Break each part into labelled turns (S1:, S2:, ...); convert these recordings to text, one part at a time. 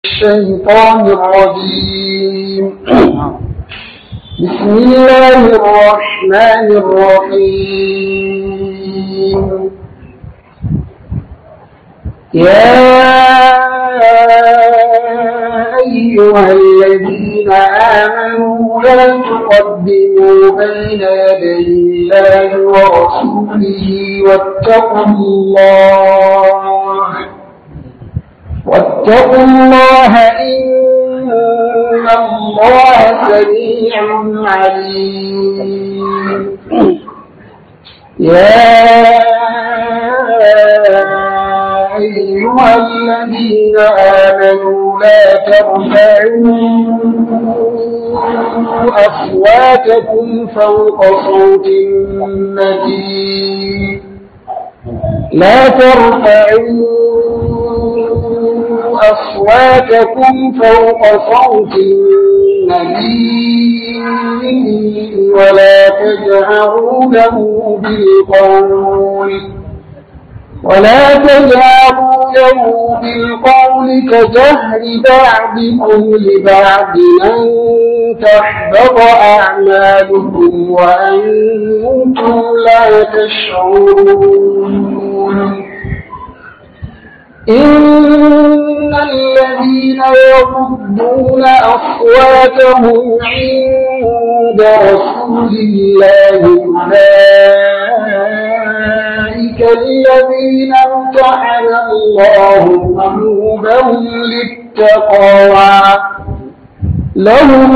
S1: الشيطان الرجيم بسم الله الرحمن الرحيم يا أيها الذين آمنوا لا تقدموا بين يدي الله ورسوله واتقوا الله واتقوا الله إن الله سميع عليم يا أيها الذين آمنوا لا ترفعوا أصواتكم فوق صوت النبي لا ترفعوا أصواتكم فوق صوت النبي ولا تجهروا له بالقول ولا تجهروا له بالقول كجهر بعضكم لبعض أن تحبط أعمالكم وأنتم لا تشعرون إن الذين يغضون أصواتهم عند رسول الله أولئك الذين امتحن الله قلوبهم للتقوى لهم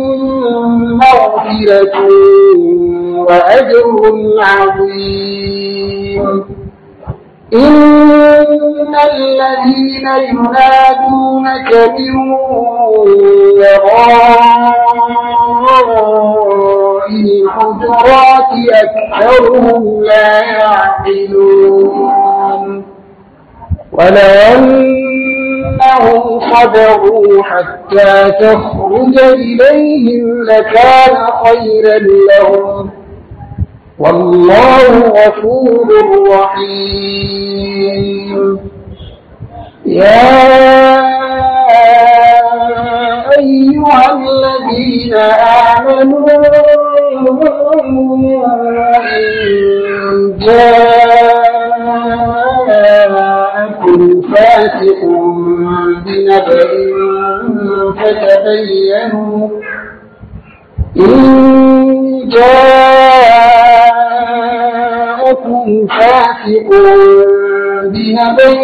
S1: مغفرة وأجر عظيم إن الذين ينادونك من وراء الحجرات أكثرهم لا يعقلون ولو أنهم صبروا حتى تخرج إليهم لكان خيرا لهم والله غفور رحيم يا أيها الذين آمنوا إن جاءكم فاسق بنبأ فتبينوا إن جاءكم فاسق بنبأ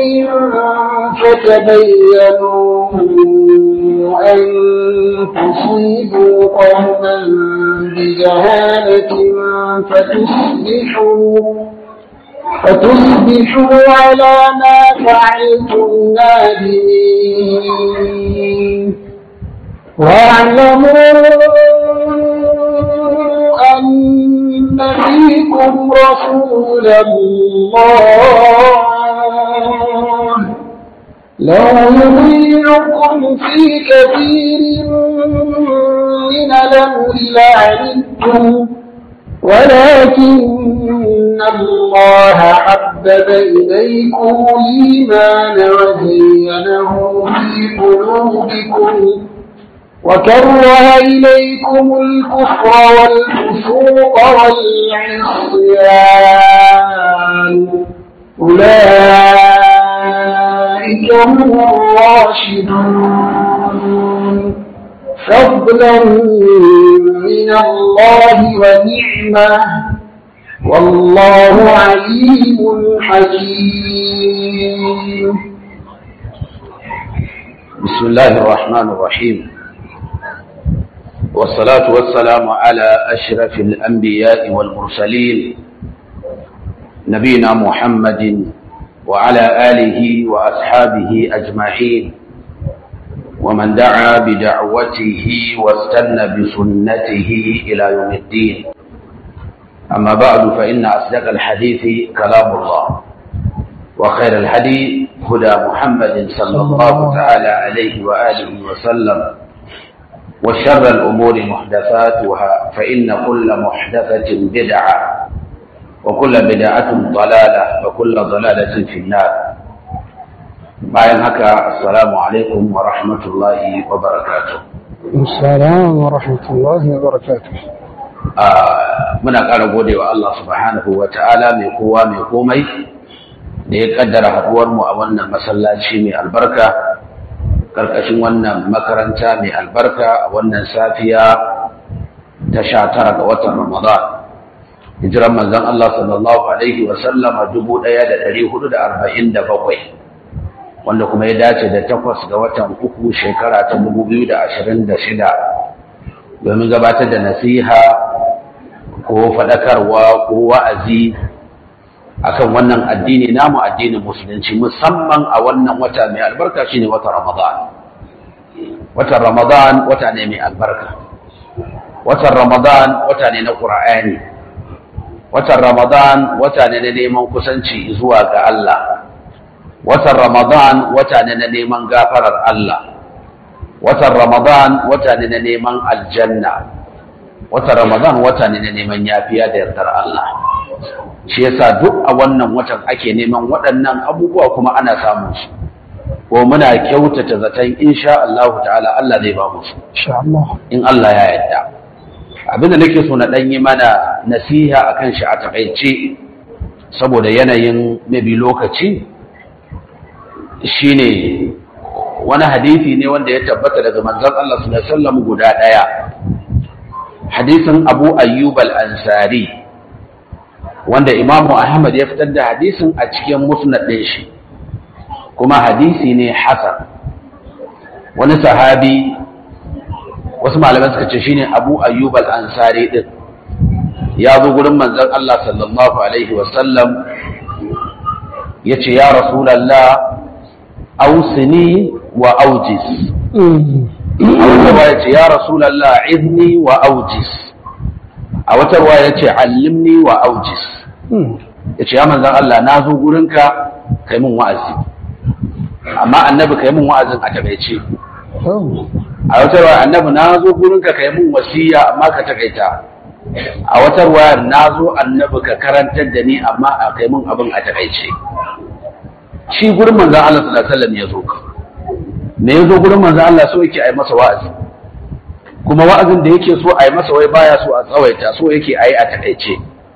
S1: فتبينوا أن تصيبوا قوما بجهالة فتصبحوا فتصبحوا على ما فعلتم نادمين واعلموا أن فيكم رسول الله لو يطيعكم في كثير من الأمر لعنتم ولكن الله حبب إليكم الإيمان وزينه في قلوبكم وكره إليكم الكفر والفسوق والعصيان أولئك هم الراشدون فضلا من الله ونعمة والله عليم حكيم
S2: بسم الله الرحمن الرحيم والصلاة والسلام على أشرف الأنبياء والمرسلين نبينا محمد وعلى آله وأصحابه أجمعين ومن دعا بدعوته واستنى بسنته إلى يوم الدين أما بعد فإن أصدق الحديث كلام الله وخير الهدي هدى محمد صلى الله تعالى عليه وآله وسلم وشر الأمور محدثاتها فإن كل محدثة بدعة وكل بدعة ضلالة وكل ضلالة في النار bayan haka assalamu alaikum wa rahmatullahi wa barakatuh
S1: السلام ورحمة الله وبركاته
S2: muna ƙara gode wa Allah subhanahu wa ta'ala mai kowa mai komai da ya kaddara haɗuwarmu a wannan masallaci mai albarka ƙarƙashin wannan makaranta mai albarka a wannan safiya ta sha tara ga watan ramadan hijiran manzon Allah sallallahu alaihi wa sallama dubu ɗaya da ɗari hudu da arba'in da bakwai wanda kuma ya dace da takwas ga watan uku shekara ta dubu biyu da ashirin da shida domin gabatar da nasiha ko faɗakarwa ko wa'azi akan wannan addini namu addinin musulunci musamman a wannan wata mai albarka shine wata ramadan watan ramadan wata ne mai albarka watan ramadan wata ne na qur'ani watan ramadan wata ne na neman kusanci zuwa ga Allah watan ramadan wata ne na neman gafarar Allah watan ramadan wata ne na neman aljanna watan ramadan wata ne na neman yafiya da yardar Allah shi yasa duk a wannan watan ake neman waɗannan abubuwa kuma ana samun su ko muna kyautata zaton insha Allah ta'ala Allah zai ba mu su in Allah ya yarda abinda nake so na ɗan yi mana nasiha akan shi a takaice saboda yanayin mabi lokaci shine wani hadisi ne wanda ya tabbata daga manzon Allah sallallahu alaihi wasallam guda daya hadisin Abu Ayyub al-Ansari wanda Imam Ahmad ya fitar da hadisin a cikin musnad din shi kuma hadisi ne hasan wani sahabi wasu malaman suka ce shine Abu Ayyub al-Ansari din ya zo gurin manzon Allah sallallahu alaihi wasallam yace ya rasulullah ausini wa aujis a wata ruwa ya ce ya rasulallah izni wa aujis a wata ruwa ya ce allimni wa aujis ya ce ya manzan Allah na zo gurinka kai min wa'azi amma annabi kai min wa'azin a takaice a wata ruwa annabi na zo gurinka kai min wasiya amma ka takaita a wata ruwa na zo annabi ka karantar da ni amma a kai min abin a takaice shi gurin manzan Allah sallallahu alaihi wasallam ya zo me ya zo gurin manzan Allah so yake ai masa wa'azi kuma wa'azin da yake so ai masa wai baya so a tsawaita so yake ai a takaice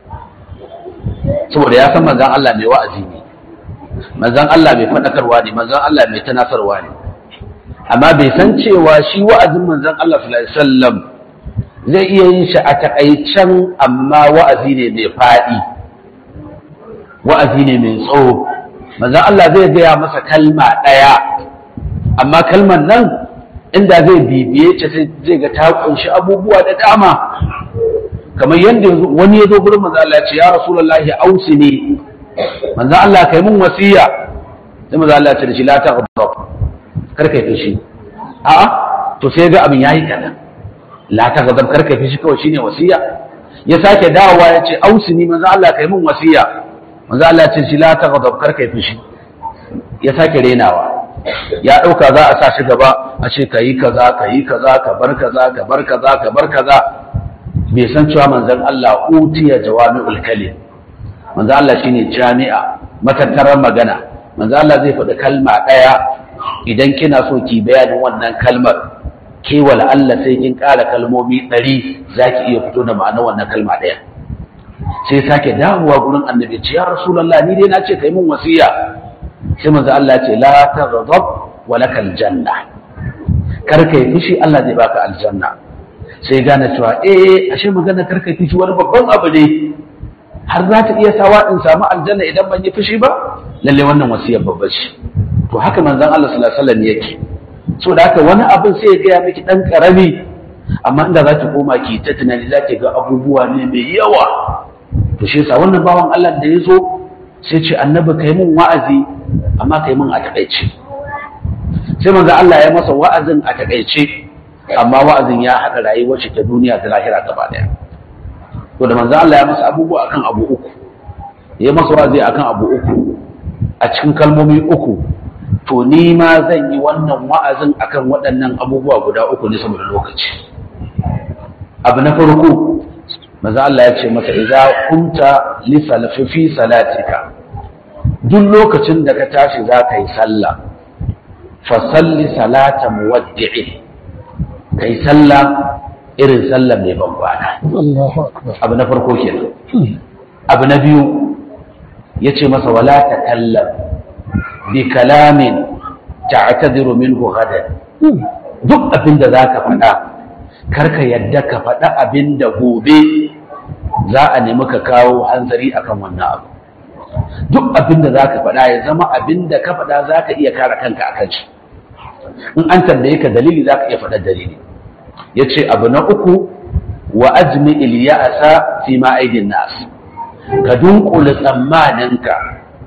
S2: saboda ya san manzan Allah mai wa'azi ne manzan Allah mai fadakarwa ne manzan Allah mai tanasarwa ne amma bai san cewa shi wa'azin manzan Allah sallallahu alaihi wasallam zai iya yin shi a takaicen amma wa'azi ne mai fadi wa'azi ne mai tsawo manzan Allah zai gaya masa kalma ɗaya amma kalmar nan inda zai bibiye ta zai ga ta kunshi abubuwa da dama kamar yadda wani ya zo gurin manzan Allah ya ce ya rasulullahi ausi ne manzan Allah kai mun wasiya sai manzan Allah ya ce da shi la ta ghadab kar kai fushi a'a to sai ga abin yayi kadan la ta ghadab kar kai fushi kawai shine wasiya ya sake dawowa ya ce ausi ne manzan Allah kai mun wasiya manzo Allah ce shi la taghdab kar kai fushi ya sake renawa ya dauka za a sa shi gaba a ce kai kaza kai kaza ka bar kaza ka bar kaza ka bar kaza bai san cewa manzon Allah utiya jawami'ul kalim manzo Allah shine jami'a matattarar magana manzo Allah zai faɗi kalma ɗaya idan kina so ki bayanin wannan kalmar ke wala Allah sai kin ƙara kalmomi ɗari za ki iya fito da ma'anar wannan kalma ɗaya sai sake dawowa gurin annabi ce ya rasulullah ni dai na ce kai mun wasiya sai manzo Allah ce la taghdab wa lakal janna kar kai fushi Allah zai baka aljanna sai gane cewa eh ashe magana kar kai fushi wani babban abu ne har za ta iya sawa in samu aljanna idan ban yi fushi ba lalle wannan wasiyar babba ce to haka manzon Allah sallallahu alaihi wasallam yake so da haka wani abin sai ya gaya miki dan karami amma inda za ki koma ki ta tunani za ki ga abubuwa ne mai yawa to shi yasa wannan bawan Allah da ya zo sai ce annabi kai mun wa'azi amma kai mun a takaice sai manzo Allah ya masa wa'azin a takaice amma wa'azin ya haɗa rayuwar shi ta duniya da lahira gaba daya to da manzo Allah ya masa abubuwa akan abu uku ya masa wa'azi akan abu uku a cikin kalmomi uku to ni ma zan yi wannan wa'azin akan waɗannan abubuwa guda uku ne saboda lokaci abu na farko maza Allah ya ce masa idza kunta li fi salatika duk lokacin da ka tashi za ka yi sallah fasalli salata muwaddi'in kai sallah irin sallah mai ban kwana
S1: Allahu akbar
S2: abu na farko kenan abu na biyu yace masa wala takallam bi kalamin ta'tadiru minhu gadan duk abin da zaka faɗa karka yadda ka faɗa abin da gobe za a nemi ka kawo hanzari akan wannan abu duk abin da zaka faɗa ya zama abin da ka faɗa zaka iya kare kanka akan shi in an tambaye ka dalili zaka iya faɗa dalili yace abu na uku wa ajmi ilya'sa fi ma aidin nas ka dunkule tsammaninka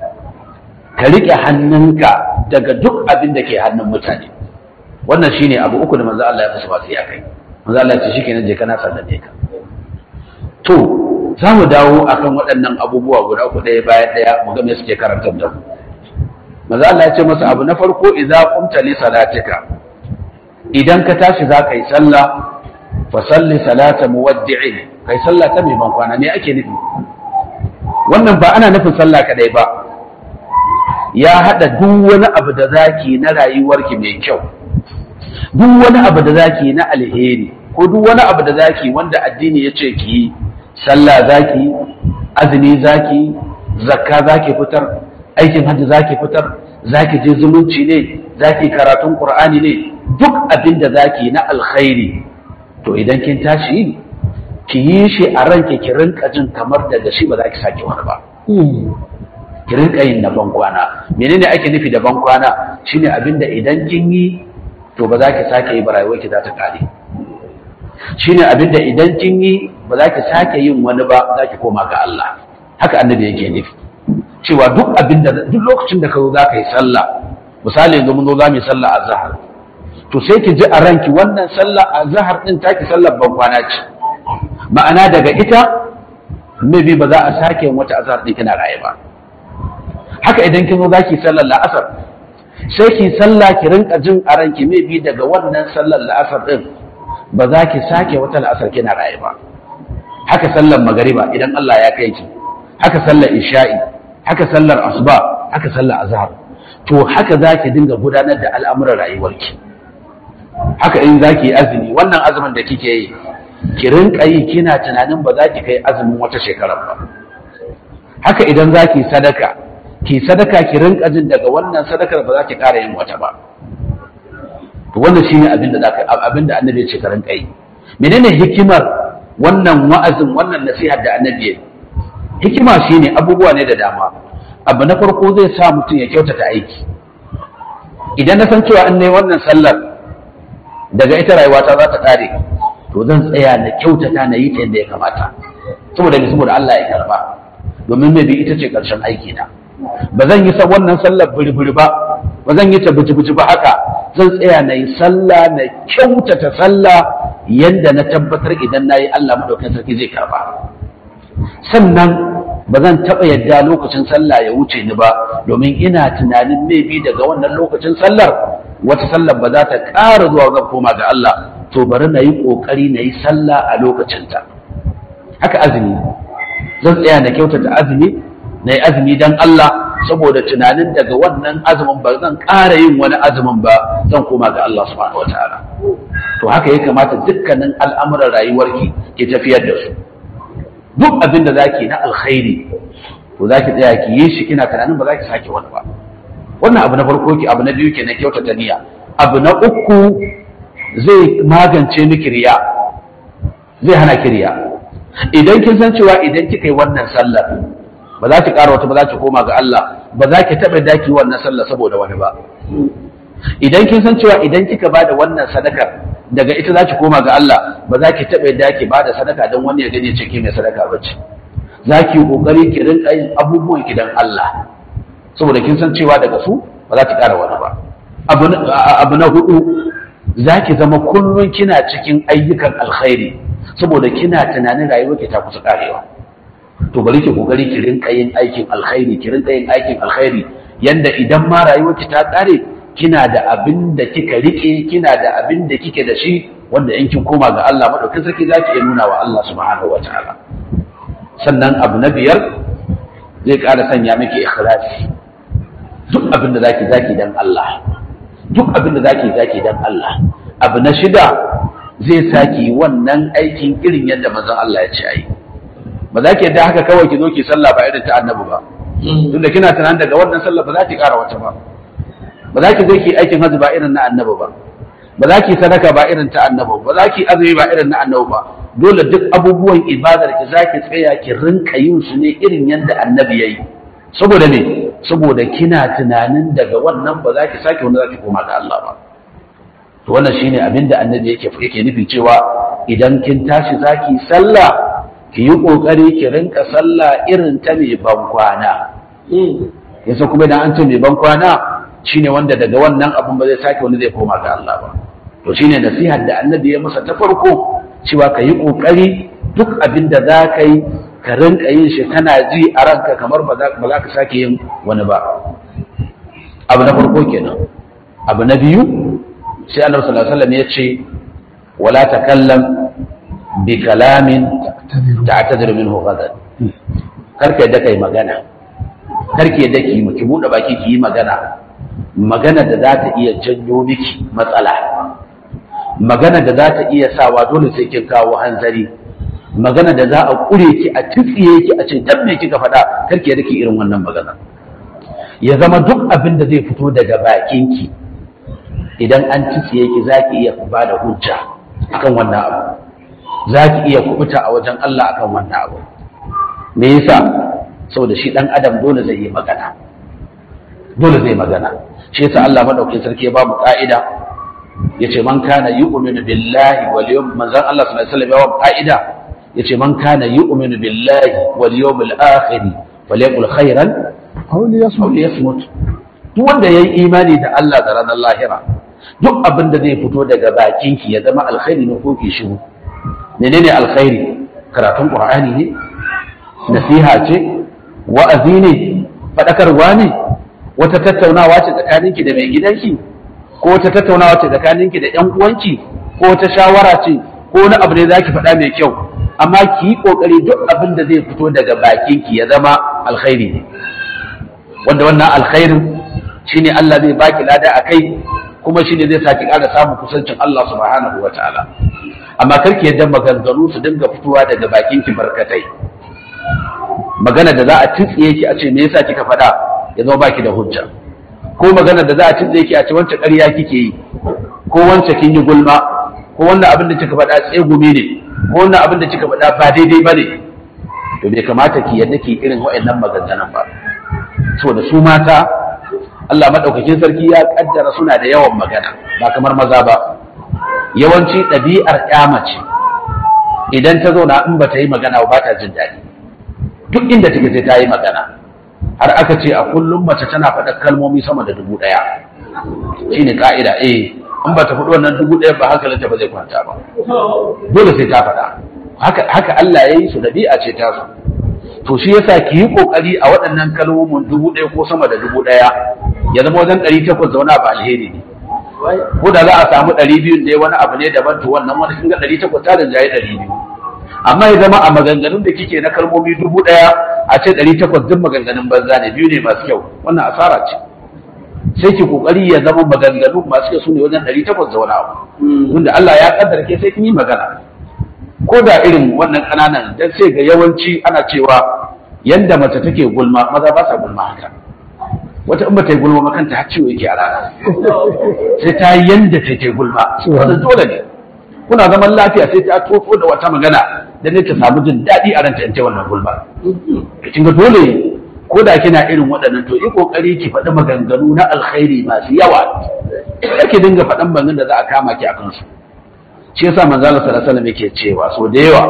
S2: ka rike hannunka daga duk abin da ke hannun mutane wannan shine abu uku da manzo Allah ya fasa wasu ya kai manzo Allah ya ce shikenan je kana sallame ka to za mu dawo akan waɗannan abubuwa guda uku ɗaya bayan ɗaya mu ga me suke karantar da mu manzo Allah ya ce masa abu na farko idza qumta li salatika idan ka tashi za ka yi sallah fa salli salata muwaddi'in kai sallah ta mai ban kwana me ake nufi wannan ba ana nufin sallah kadai ba ya hada duk wani abu da zaki na rayuwarki mai kyau duk wani abu da zaki na alheri ko duk wani abu da zaki wanda addini ya ce ki yi sallah zaki azumi zaki zakka zaki fitar aikin hajji zaki fitar zaki je zumunci ne zaki karatun qur'ani ne duk abin da zaki na alkhairi to idan kin tashi ki yi shi a ranke ki rinka jin kamar daga shi ba za ki sake wani ba ki rinka yin na bankwana menene ake nufi da bankwana shine abin da idan kin yi to ba za ki sake yi ba rayuwar ki za ta kare shine abin da idan kin yi ba za ki sake yin wani ba za ki koma ga Allah haka annabi yake nufi cewa duk abin da duk lokacin da ka zo za ka yi sallah misali yanzu mun zo za mu yi sallah azhar to sai ki ji a ranki wannan sallah azhar din taki sallar ban kwana ce ma'ana daga ita maybe ba za a sake yin wata azhar din kina raye ba haka idan kin zo za ki sallar la'asar sai ki sallah ki rinka jin a ranki maybe daga wannan sallar la'asar din ba za ki sake wata la'asar kina raye ba haka sallar magariba idan Allah ya kai ki haka sallar isha'i haka sallar asuba haka sallar azhar to haka za ki dinga gudanar da al'amuran rayuwarki haka in za ki yi azumi wannan azumin da kike yi ki rinka yi kina tunanin ba za ki kai azumin wata shekarar ba haka idan za ki sadaka ki sadaka ki rinka jin daga wannan sadakar ba za ki ƙara yin wata ba to wannan shine abin da zaka abin da annabi ya ce ka rinka yi menene hikimar wannan wa'azin wannan nasihar da annabi ya hikima shine abubuwa ne da dama abu na farko zai sa mutum ya kyautata aiki idan na san cewa in nayi wannan sallar daga ita rayuwata za ta kare to zan tsaya na kyautata na yi ta yadda ya kamata saboda ne saboda Allah ya karba domin mai bi ita ce karshen aiki na ba zan yi wannan sallar buri ba ba zan yi ta buji ba haka zan tsaya na yi sallah na kyautata sallah yadda na tabbatar idan na yi Allah maɗaukin sarki zai karba sannan ba zan taɓa yadda lokacin sallah ya wuce ni ba domin ina tunanin maybe daga wannan lokacin sallar wata sallar ba za ta ƙara zuwa zan koma ga Allah to bari na yi ƙoƙari na yi sallah a lokacinta haka azumi zan tsaya na kyautata azumi na yi azumi don Allah saboda tunanin daga wannan azumin ba zan ƙara yin wani azumin ba zan koma ga Allah subhanahu wataala to haka ya kamata dukkanin al'amuran rayuwarki ke tafiyar da su duk abin da zaki na alkhairi to zaki tsaya ki yi shi kina tunanin ba za ki sake wani ba wannan abu na farko ki abu na biyu kenan kyautata niyya abu na uku zai magance miki riya zai hana ki riya idan kin san cewa idan kika yi wannan sallar ba za ki ƙara wata ba za ki koma ga Allah ba za ki taɓa daki wannan sallar saboda wani ba idan kin san cewa idan kika ba da wannan sadakar daga ita za ki koma ga Allah ba za ki taɓa daki ba da sadaka don wani ya gani ce ke mai sadaka ba ce za ki yi ƙoƙari ki rinƙa yin abubuwan ki don Allah saboda kin san cewa daga su ba za ki ƙara wani ba abu na hudu za ki zama kullum kina cikin ayyukan alkhairi saboda kina tunanin rayuwarki ta kusa ƙarewa to bari ki kokari ki rinka yin aikin alkhairi ki rinka yin aikin alkhairi yanda idan ma rayuwarki ta kare kina da abin da kika rike kina da abin da kike da shi wanda in kin koma ga Allah madaukakin sarki zaki iya nuna wa Allah subhanahu wataala sannan abu na biyar zai ƙara sanya miki ikhlasi duk abin da zaki zaki dan Allah duk abin da zaki zaki dan Allah abu na shida zai saki wannan aikin irin yadda manzon Allah ya ce ayi ba za ki yadda haka kawai ki zo ki sallah ba irin ta annabi ba tunda kina tunanin daga wannan sallah ba za ki ƙara wata ba ba za ki zo ki aikin hajji ba irin na annabi ba ba za ki sadaka ba irin ta annabi ba za ki azumi ba irin na annabi ba dole duk abubuwan ibadar ki za ki tsaya ki rinka yin su ne irin yadda annabi ya yi saboda ne saboda kina tunanin daga wannan ba za ki sake wani za ki koma ga Allah ba to wannan shine abin da annabi yake yake nufi cewa idan kin tashi zaki sallah ki yi kokari ki rinka sallah irin ta mai ban kwana yasa kuma idan an ce mai ban kwana shine wanda daga wannan abun ba zai sake wani zai koma ga Allah ba to shine nasihar da annabi ya masa ta farko cewa ka yi kokari duk abin da za ka yi ka rinka yin shi kana ji a ranka kamar ba za ka sake yin wani ba abu na farko kenan abu na biyu sai annabi sallallahu alaihi wasallam ya ce wala takallam bi kalamin ta'tadiru minhu ghadan karka yadda kai magana karki yadda ki ki bude baki ki yi magana magana da za ta iya janyo miki matsala magana da za ta iya sawa dole sai kin kawo hanzari magana da za a kure ki a tsiye ki a ce dan me kika faɗa karki yadda ki irin wannan magana ya zama duk abin da zai fito daga bakinki idan an tsiye ki za ki iya ba da hujja akan wannan abu za ki iya kubuta a wajen Allah akan wannan abu me yasa saboda shi dan adam dole zai yi magana dole zai magana shi yasa Allah madaukakin sarki ya ba mu ka'ida yace man kana yu'minu billahi wal yawm manzon Allah sallallahu alaihi wasallam ya ba ka'ida yace man kana yu'minu billahi wal yawmil akhir falyaqul khairan
S1: aw liyasmut
S2: aw liyasmut duk wanda yayi imani da Allah da ranar lahira duk abin da zai fito daga bakinki ya zama alkhairi ne ko ki shiru menene alkhairi karatun qur'ani ne nasiha ce wa'azi ne fadakarwa ne wata tattaunawa ce tsakaninki da mai gidanki ko wata tattaunawa ce tsakaninki da ƴan uwanki ko wata shawara ce ko wani abu ne zaki faɗa mai kyau amma ki yi kokari duk abin da zai fito daga bakinki ya zama alkhairi ne wanda wannan alkhairin shine Allah zai baki lada akai kuma shine zai saki ƙara samun kusancin Allah subhanahu wataala amma karki yadda maganganu su dinga fitowa daga bakin ki barkatai magana da za a tsitsiye ki a ce me yasa kika faɗa ya zama baki da hujja ko magana da za a tsitsiye ki a ce wancan ƙarya kike yi ko wancan kin yi gulma ko wannan abin da kika faɗa tsegumi ne ko wannan abin da kika faɗa ba daidai bane to bai kamata ki yadda ki irin waɗannan maganganun ba saboda su mata Allah maɗaukakin sarki ya ƙaddara suna da yawan magana ba kamar maza ba yawanci ɗabi'ar mace idan ta zauna in ba ta yi magana ba ta jin daɗi duk inda take sai ta yi magana har aka ce a kullum mace tana faɗa kalmomi sama da dubu ɗaya shine ka'ida eh in ba ta faɗi wannan dubu ɗaya ba hankalinta ba zai kwanta ba dole sai ta faɗa haka haka Allah ya yi su ɗabi'a ce ta su to shi yasa ki yi kokari a waɗannan kalmomin dubu ɗaya ko sama da dubu ɗaya ya zama wajen ɗari takwas zauna ba alheri ne ko da za a samu ɗari biyu da wani abu ne daban to wannan wani kin ga ɗari takwas ta rinjaye ɗari biyu amma ya zama a maganganun da kike na kalmomi dubu ɗaya a ce ɗari takwas duk maganganun banza ne biyu ne masu kyau wannan asara ce sai ki kokari ya zama maganganu masu kyau su ne wajen ɗari takwas da wani abu tunda Allah ya kaddara ke sai kin yi magana ko da irin wannan ƙananan dan sai ga yawanci ana cewa yanda mace take gulma maza ba sa gulma haka wata in ba ta yi gulma makanta har ciwo yake a rana sai ta yi yanda ta ke gulma wannan dole ne kuna zaman lafiya sai ta tofo da wata magana da ne ta samu jin daɗi a ranta in ta wannan gulma kin ga dole ko da kina irin waɗannan to yi kokari ki faɗi maganganu na alkhairi masu yawa ki dinga faɗan maganganun da za a kama ki a kansu shi yasa manzo Allah sallallahu alaihi wasallam yake cewa so da yawa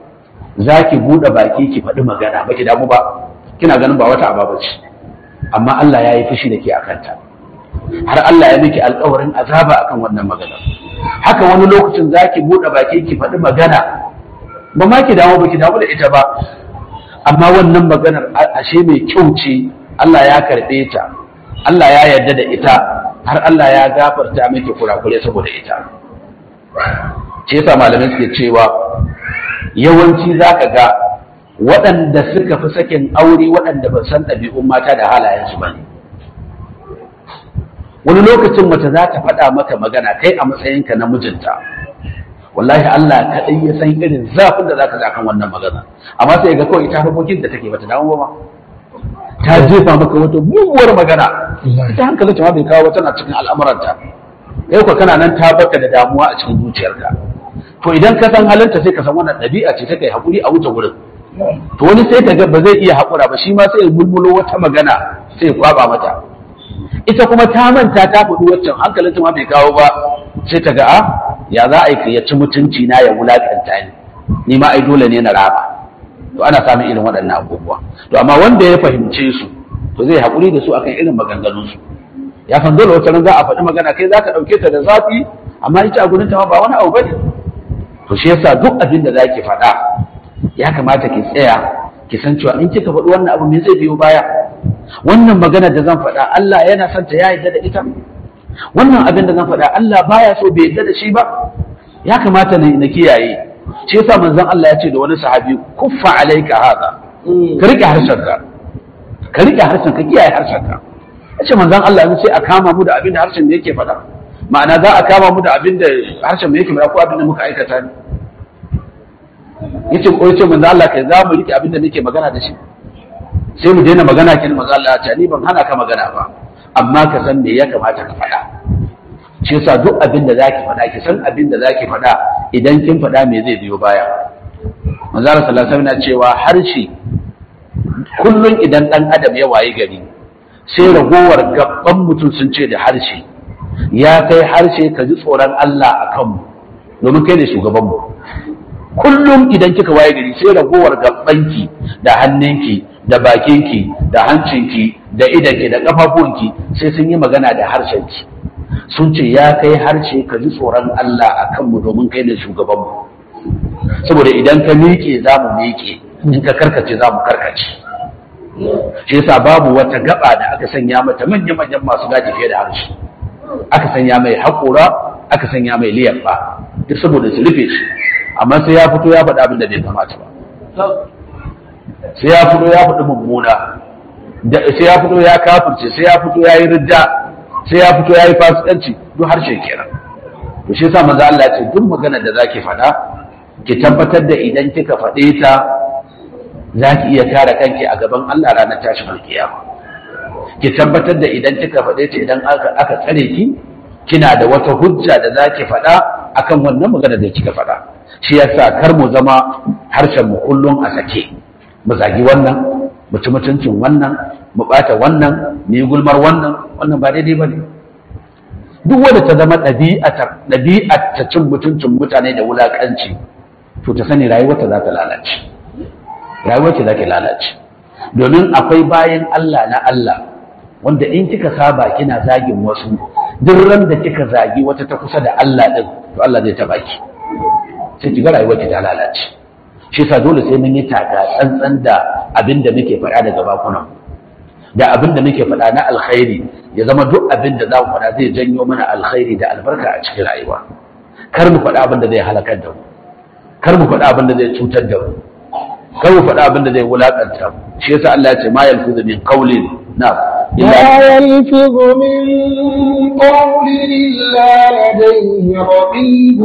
S2: zaki bude baki ki faɗi magana baki damu ba kina ganin ba wata ababa ce amma Allah ya yi fushi da ke akan ta har Allah ya miki alƙawarin azaba akan wannan magana haka wani lokacin zaki bude baki ki faɗi magana ba ma ki damu ba ki damu da ita ba amma wannan maganar ashe mai kyau ce Allah ya karɓe ta Allah ya yarda da ita har Allah ya gafarta miki kurakure saboda ita ce yasa malamai suke cewa yawanci zaka ga waɗanda suka fi sakin aure waɗanda ba san ɗabi'un mata da halayensu ba ne wani lokacin mace za ta faɗa maka magana kai a matsayinka na mijinta wallahi Allah kaɗai ya san irin zafin da zaka ji kan wannan magana amma sai ga kawai ita harkokin da take bata damu ba ta jefa maka wata muguwar magana ita hankalin ta ma bai kawo tana cikin al'amuranta kai ko kana nan ta baka da damuwa a cikin zuciyarka to idan ka san halinta sai ka san wannan ɗabi'a ce ta kai hakuri a wuce wurin to wani sai ka ga ba zai iya haƙura ba shi ma sai ya mulmulo wata magana sai ya kwaba mata ita kuma ta manta ta faɗi waccan hankalinta ma bai kawo ba sai ta ga a ya za a yi ya ci mutunci na ya wulaƙanta ni ni ma ai dole ne na rama to ana samun irin waɗannan abubuwa to amma wanda ya fahimce su to zai haƙuri da su akan irin maganganun su ya san dole wata za a faɗi magana kai za ka ɗauke ta da zafi amma ita a gurin ta ba wani abu bane to shi yasa duk abin da zaki faɗa ya kamata ki tsaya ki san cewa in kika faɗi wannan abu me zai biyo baya wannan magana da zan faɗa Allah yana son ta ya yarda da ita wannan abin da zan faɗa Allah baya so bai yarda da shi ba ya kamata na kiyaye shi yasa manzon Allah ya ce da wani sahabi kuffa alayka hada ka rike harshen ka ka rike harshen ka kiyaye harshen ka yace manzon Allah ya ce a kama mu da abin da harshen yake faɗa ma'ana za a kama mu da abin da harshen mu yake faɗa ko abin da muka aikata ne yace ko yace manzon Allah kai za mu rike abin da nake magana da shi sai mu daina magana kin manzon Allah ya ce ni ban hana ka magana ba amma ka san me ya kamata ka faɗa shi yasa duk abin da zaki faɗa ki san abin da zaki faɗa idan kin faɗa me zai biyo baya manzo Allah sallallahu alaihi wasallam cewa harshe kullun idan dan adam ya wayi gari sai ragowar gaban mutum sun ce da harshe ya kai harshe ka ji tsoron Allah a kanmu domin kai ne shugabanmu kullum idan kika waye gari sai ragowar gabanki da hannunki da bakinki da hancinki da idanki da kafafuwanki sai sun yi magana da harshenki sun ce ya kai harshe ka ji tsoron Allah a kanmu domin kai ne shugabanmu saboda idan ka miƙe za mu miƙe in ka karkace za mu karkace shi yasa babu wata gaba da aka sanya mata manya-manyan masu gaji fiye da harshe aka sanya mai haƙura aka sanya mai liyafa duk saboda su rufe shi amma sai ya fito ya faɗi abin da bai kamata ba sai ya fito ya faɗi mummuna sai ya fito ya kafirce sai ya fito ya yi ridda sai ya fito ya yi fasikanci duk harshe kenan to shi yasa manzo Allah ya ce duk magana da zaki faɗa ki tabbatar da idan kika faɗe ta zaki iya kare kanki a gaban Allah ranar tashin alkiyama ki tabbatar da idan kika faɗe ta idan aka aka tsare ki kina da wata hujja da zaki faɗa akan wannan magana da kika faɗa shi yasa kar mu zama harshen mu kullum a sake mu zagi wannan mu ci mutuncin wannan mu ɓata wannan mu yi gulmar wannan wannan ba daidai ba ne duk wanda ta zama ɗabi'ar ta cin mutuncin mutane da wulaƙanci to ta sani rayuwarta za ta lalace rayuwarta za ta lalace domin akwai bayan Allah na Allah wanda in kika saba kina zagin wasu duk ran da kika zagi wata ta kusa da Allah din to Allah zai taɓa ki sai ki ga rayuwarki ta lalace shi yasa dole sai mun yi taka tsantsan da abin da muke faɗa daga bakunan da abin da muke faɗa na alkhairi ya zama duk abin da za mu faɗa zai janyo mana alkhairi da albarka a cikin rayuwa kar mu faɗa abin da zai halakar da mu kar mu faɗa abin da zai cutar da mu kar mu faɗa abin da zai wulakanta mu shi yasa Allah ya ce ma yalfizu min qawlin na
S1: ما يلفظ من قول إلا لديه رقيب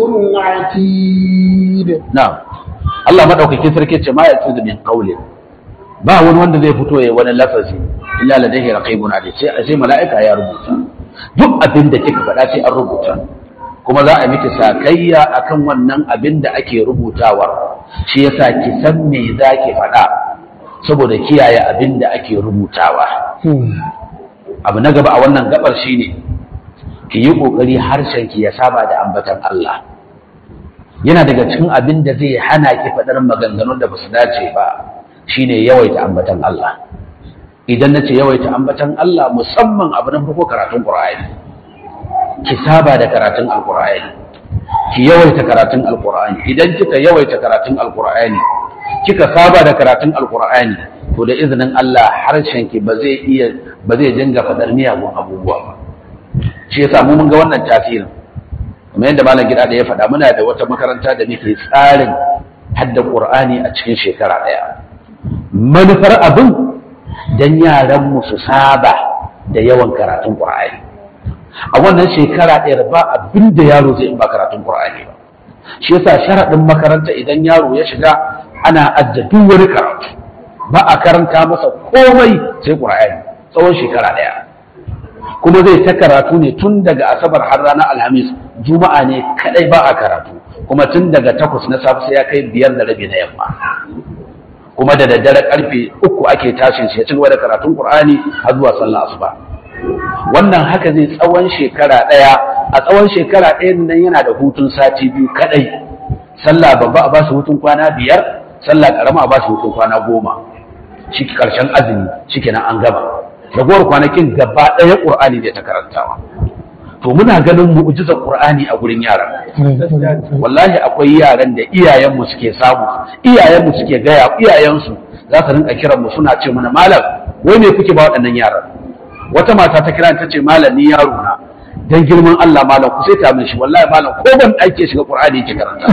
S1: عتيد
S2: na'am Allah madaukakin sarki ce ma yalfizu min qawlin ba wani wanda zai fito ya wani lafazi illa ladaihi raqibun atid sai sai mala'ika ya rubuta duk abin da kika faɗa sai an rubuta kuma za a miki sakayya akan wannan abin da ake rubutawa shi yasa ki san me zaki faɗa saboda kiyaye abin da ake rubutawa abu na gaba a wannan gabar shine ki yi kokari harshen ki ya saba da ambatan Allah yana daga cikin abin da zai hana ki faɗar maganganun da basu dace ba shine yawaita ambatan Allah idan nace yawaita ambatan Allah musamman abu na farko karatun Qur'ani ki saba da karatun Al-Qur'ani ki yawaita karatun Al-Qur'ani idan kika yawaita karatun Al-Qur'ani kika saba da karatun Al-Qur'ani to da izinin Allah harshen ki ba zai iya ba zai dinga fadar miyagun abubuwa ba shi yasa mu mun ga wannan tasirin kamar yadda malam gida da ya faɗa muna da wata makaranta da muke tsarin hadda Qur'ani a cikin shekara ɗaya manufar abin don yaranmu su saba da yawan karatun ƙwa'ari a wannan shekara ɗaya ba abin da yaro zai in ba karatun Qur'ani ba shi yasa sharaɗin makaranta idan yaro ya shiga ana ajiye duk wani karatu ba a karanta masa komai sai Qur'ani tsawon shekara ɗaya kuma zai ta karatu ne tun daga asabar har ranar alhamis juma'a ne kadai ba a karatu kuma tun daga takwas na safe sai ya kai biyar da rabi na yamma kuma da daddare karfe uku ake tashin shi ya ci gaba da karatun qur'ani har zuwa sallah asuba wannan haka zai tsawon shekara daya a tsawon shekara ɗaya nan yana da hutun sati biyu kadai sallah babba a ba shi hutun kwana biyar sallah karama a ba shi hutun kwana goma shi karshen azumi shikenan an gama ragowar kwanakin gaba ɗaya ƙur'ani zai ta karantawa to muna ganin mu'jizar ƙur'ani a gurin yaran wallahi akwai yaran da iyayenmu suke samu iyayenmu suke gaya iyayensu za su rinka kiran mu suna ce mana malam wai me kuke ba waɗannan yaran wata mata ta kira ta ce malam ni yaro na dan girman Allah malam ku sai ta min shi wallahi malam ko ban ake shiga ƙur'ani yake karanta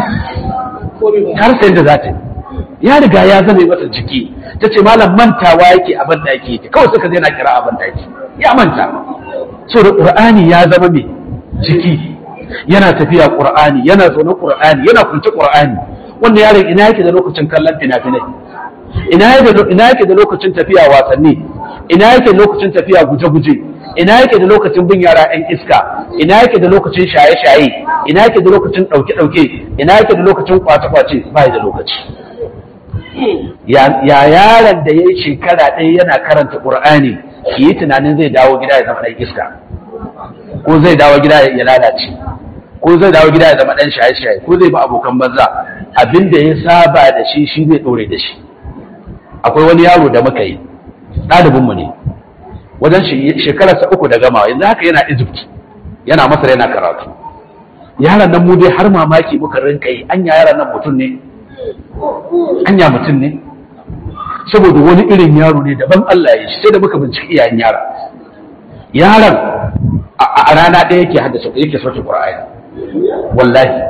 S2: har sai da za ta yi ya riga ya zame masa jiki ta ce malam mantawa yake a ban daki yake kawai suka zai na kira a ban daki ya manta so da qur'ani ya zama mai jiki yana tafiya qur'ani yana zaune qur'ani yana kunce qur'ani wanda yaron ina yake da lokacin kallon fina-finai ina yake da ina yake da lokacin tafiya wasanni ina yake da lokacin tafiya guje-guje ina yake da lokacin bin yara 'yan iska ina yake da lokacin shaye-shaye ina yake da lokacin ɗauke-ɗauke ina yake da lokacin kwace-kwace ba da lokaci ya yaron da ya yi shekara ɗaya yana karanta ƙur'ani ki yi tunanin zai dawo gida ya zama ɗan iska ko zai dawo gida ya lalace ko zai dawo gida ya zama ɗan shaye-shaye ko zai ba abokan banza abin da ya saba da shi shi zai ɗore da shi akwai wani yaro da muka yi ɗalibinmu ne wajen shekararsa uku da gama yanzu haka yana egypt yana masar yana karatu yaron nan mu dai har mamaki muka rinka yi anya yaron nan mutum ne anya mutum ne saboda wani irin yaro ne daban Allah ya shi sai da muka binciki iyayen yara yaron a rana ɗaya yake haddasa yake sauke Qur'ani wallahi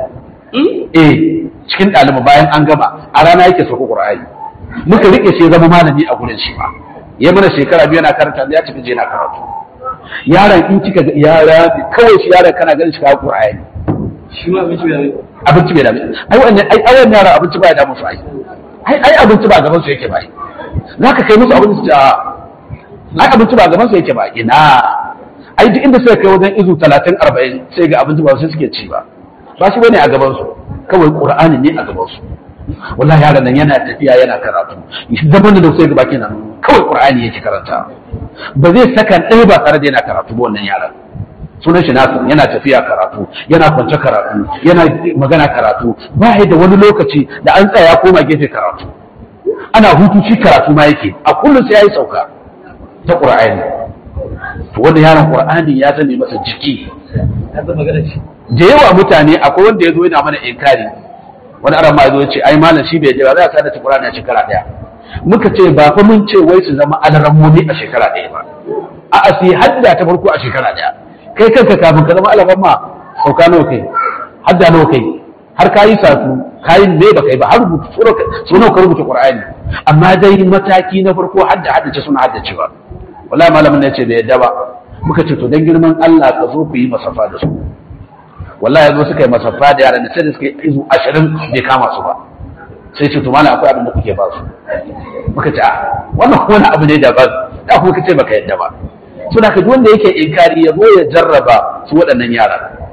S2: eh cikin ɗalibai bayan an gama a rana yake sauke Qur'ani muka rike shi zama malami a gurin shi ba ya mana shekara biyu yana karanta ya tafi je na karatu yaron in kika ga yara kawai shi yaron kana ganin shi ka Qur'ani
S3: shi ma abinci bai
S2: abinci bai dame ai wannan ai ai yara abinci ba ya damu su ai ai ai abinci ba gaban su yake ba zaka kai musu abinci da ai abinci ba gaban su yake ba ina ai duk inda suka kai wajen izu 30 40 sai ga abinci ba su suke ci ba ba shi bane a gaban su kawai qur'ani ne a gaban su wallahi yaron nan yana tafiya yana karatu zaman da sai ga baki nan kawai qur'ani yake karanta ba zai saka ɗaya ba tare da yana karatu ba wannan yaron sunan shi nasu yana tafiya karatu yana kwance karatu yana magana karatu ba da wani lokaci da an tsaya koma gefe karatu ana hutu shi karatu ma yake a kullum sai yayi sauka ta qur'ani to wannan yaron qur'ani ya zame masa jiki
S3: ya zama magana shi
S2: da yawa mutane akwai wanda ya zo yana mana inkari wani aran ma zo ya ce ai malam shi bai jira za a sada ta qur'ani a shekara daya muka ce ba fa mun ce wai su zama alarammomi a shekara daya ba a'a sai hadda ta farko a shekara daya kai kanka kafin ka zama alaban ma sauka nawa kai hadda nawa kai har kayi satu kayi me ba kai ba har rubutu so nawa ka rubuta qur'ani amma dai mataki na farko hadda haddace suna haddace ba wallahi malamin ne ce bai yadda ba muka ce to dan girman Allah ka zo ku yi masafa da su wallahi yazo suka yi masafa da yaran da sai da suka yi izu 20 bai kama su ba sai ce to malam akwai abin da kuke ba su muka ce a wannan wani abu ne daban da kuma kace baka yadda ba suna ka wanda yake inkari ya zo ya jarraba su waɗannan yara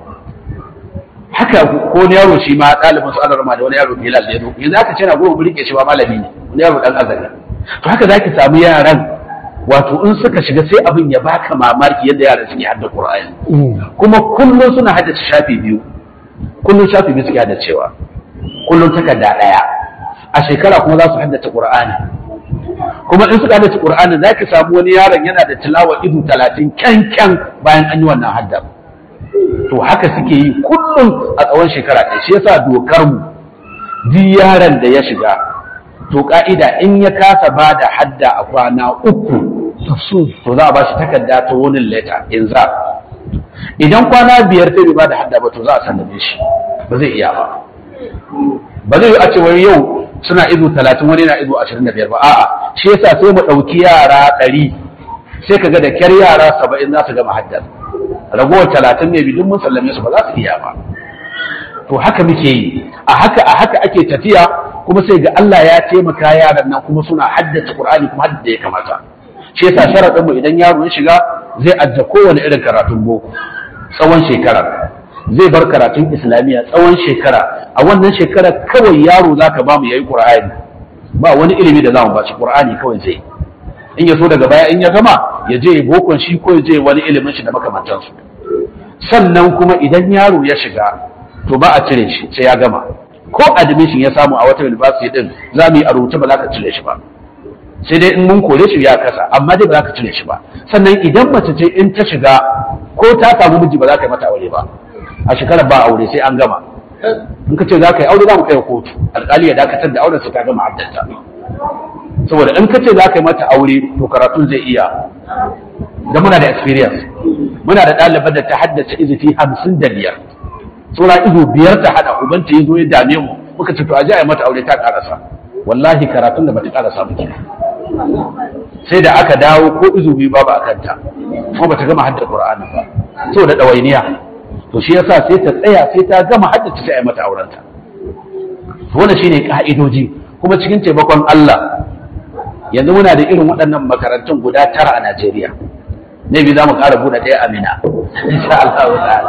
S2: haka ko wani yaro shi ma ɗalibin su alarma da wani yaro bilal da ya zo yanzu aka ce na goma rike shi ma malami ne wani yaro ɗan azali to haka zaki samu yaran wato in suka shiga sai abin ya baka mamaki yadda yaran suke hadda qur'ani kuma kullum suna haddace shafi biyu kullum shafi biyu suke haddacewa kullum takarda ɗaya a shekara kuma za su haddace qur'ani kuma in suka haddace Qur'ani za ki samu wani yaron yana da tilawa idu talatin kyankyan bayan an yi wannan haddar to haka suke yi kullum a tsawon shekara ɗaya shi yasa dokar mu duk yaron da ya shiga to ka'ida in ya kasa ba da hadda a kwana uku to za a ba shi takarda ta wani leta in za idan kwana biyar sai bai ba da hadda ba to za a sallame shi ba zai iya ba ba zai yi a ce wai yau suna izu talatin wani na izu ashirin da biyar ba a'a shi yasa sai mu ɗauki yara ɗari sai ka ga da kyar yara saba'in za su gama haddar ragowar talatin ne bidin mun sallame su ba za su iya ba to haka muke yi a haka a haka ake tafiya kuma sai ga Allah ya taimaka yaran nan kuma suna haddace Qur'ani kuma hadda ya kamata shi yasa sharadin mu idan yaro ya shiga zai adda kowane irin karatun boko tsawon shekara zai bar karatun islamiyya tsawon shekara a wannan shekara kawai yaro zaka ba mu yayi Qur'ani ba wani ilimi da zamu ba shi Qur'ani kawai zai in ya so daga baya in ya gama ya je bokon shi ko ya je wani ilimin shi da makamantansu sannan kuma idan yaro ya shiga to ba a cire shi sai ya gama ko admission ya samu a wata university din za mu yi a rubuce ba za ka cire shi ba sai dai in mun kore shi ya kasa amma dai ba za ka cire shi ba sannan idan mace ce in ta shiga ko ta samu miji ba za ka yi mata aure ba a shekarar ba aure sai an gama in ka ce za ka yi aure za mu kai kotu alƙali ya dakatar da auren su ta gama addanta saboda in ka ce za ka yi mata aure to karatun zai iya da muna da experience muna da ɗaliban da ta haddace izifi hamsin da biyar tsora ido biyar ta hada ubanta ya zo ya dame mu muka ce to a je a yi mata aure ta karasa wallahi karatun da bata karasa ba kenan sai da aka dawo ko izu biyu babu a kanta kuma bata gama hadda qur'ani ba saboda dawainiya to shi yasa sai ta tsaya sai ta gama haddace sai a yi mata aurenta to wannan shine ka'idoji kuma cikin taimakon Allah yanzu muna da irin waɗannan makarantun guda tara a Najeriya ne bi za mu ƙara buɗe ɗaya Amina insha Allah ta'ala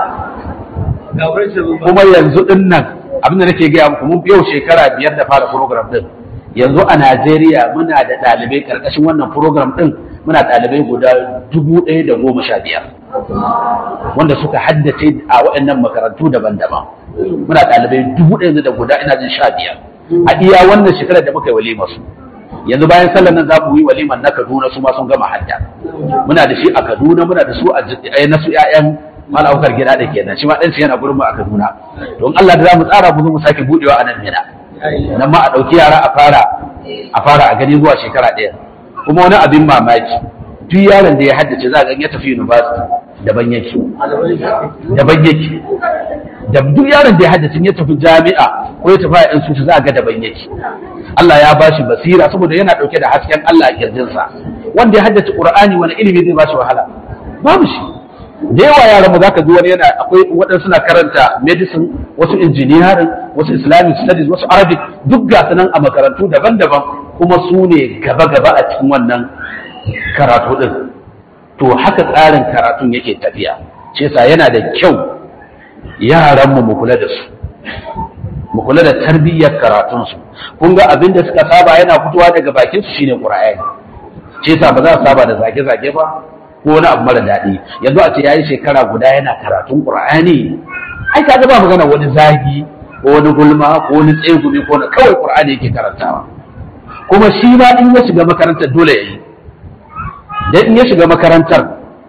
S2: kuma yanzu din nan abinda nake gaya muku mun yau shekara biyar da fara program din yanzu a Najeriya muna da ɗalibai karkashin wannan program din muna ɗalibai guda dubu ɗaya da goma sha biyar wanda suka haddace a waɗannan makarantu daban-daban muna ɗalibai dubu ɗaya da guda ina jin sha biyar a iya wannan shekarar da muka yi walima su yanzu bayan sallar nan za mu yi waliman na Kaduna su ma sun gama hadda muna da shi a Kaduna muna da su a na su ƴaƴan mala aukar gida da kenan shi ma dan yana gurin mu a Kaduna don Allah da zamu tsara mu zo mu sake budewa a nan Mina nan ma a dauki yara a fara a fara a gani zuwa shekara ɗaya kuma wani abin mamaki duk yaron da ya haddace za ga ya tafi university daban yake daban yake da duk yaron da ya haddace ya tafi jami'a ko ya tafi a institute za ga daban yake Allah ya bashi basira saboda yana dauke da hasken Allah a kirjinsa wanda ya haddace Qur'ani wani ilimi zai bashi wahala babu shi da yawa yaran mu zaka ji wani yana akwai waɗansu suna karanta medicine wasu engineering wasu islamic studies wasu arabic duk ga nan a makarantu daban-daban kuma su ne gaba-gaba a cikin wannan karatu din to haka tsarin karatun yake tafiya shi yasa yana da kyau yaran mu mu kula da su mu kula da tarbiyyar karatun su kun ga abin da suka saba yana fitowa daga bakin su shine qur'ani shi yasa ba za su saba da zage-zage ba ko wani abu mara daɗi yanzu a ce yayi shekara guda yana karatun qur'ani ai ka ba magana wani zagi ko wani gulma ko wani tsegumi ko wani kawai qur'ani yake karantawa kuma shi ma in ya shiga makarantar dole yayi dan in ya shiga makarantar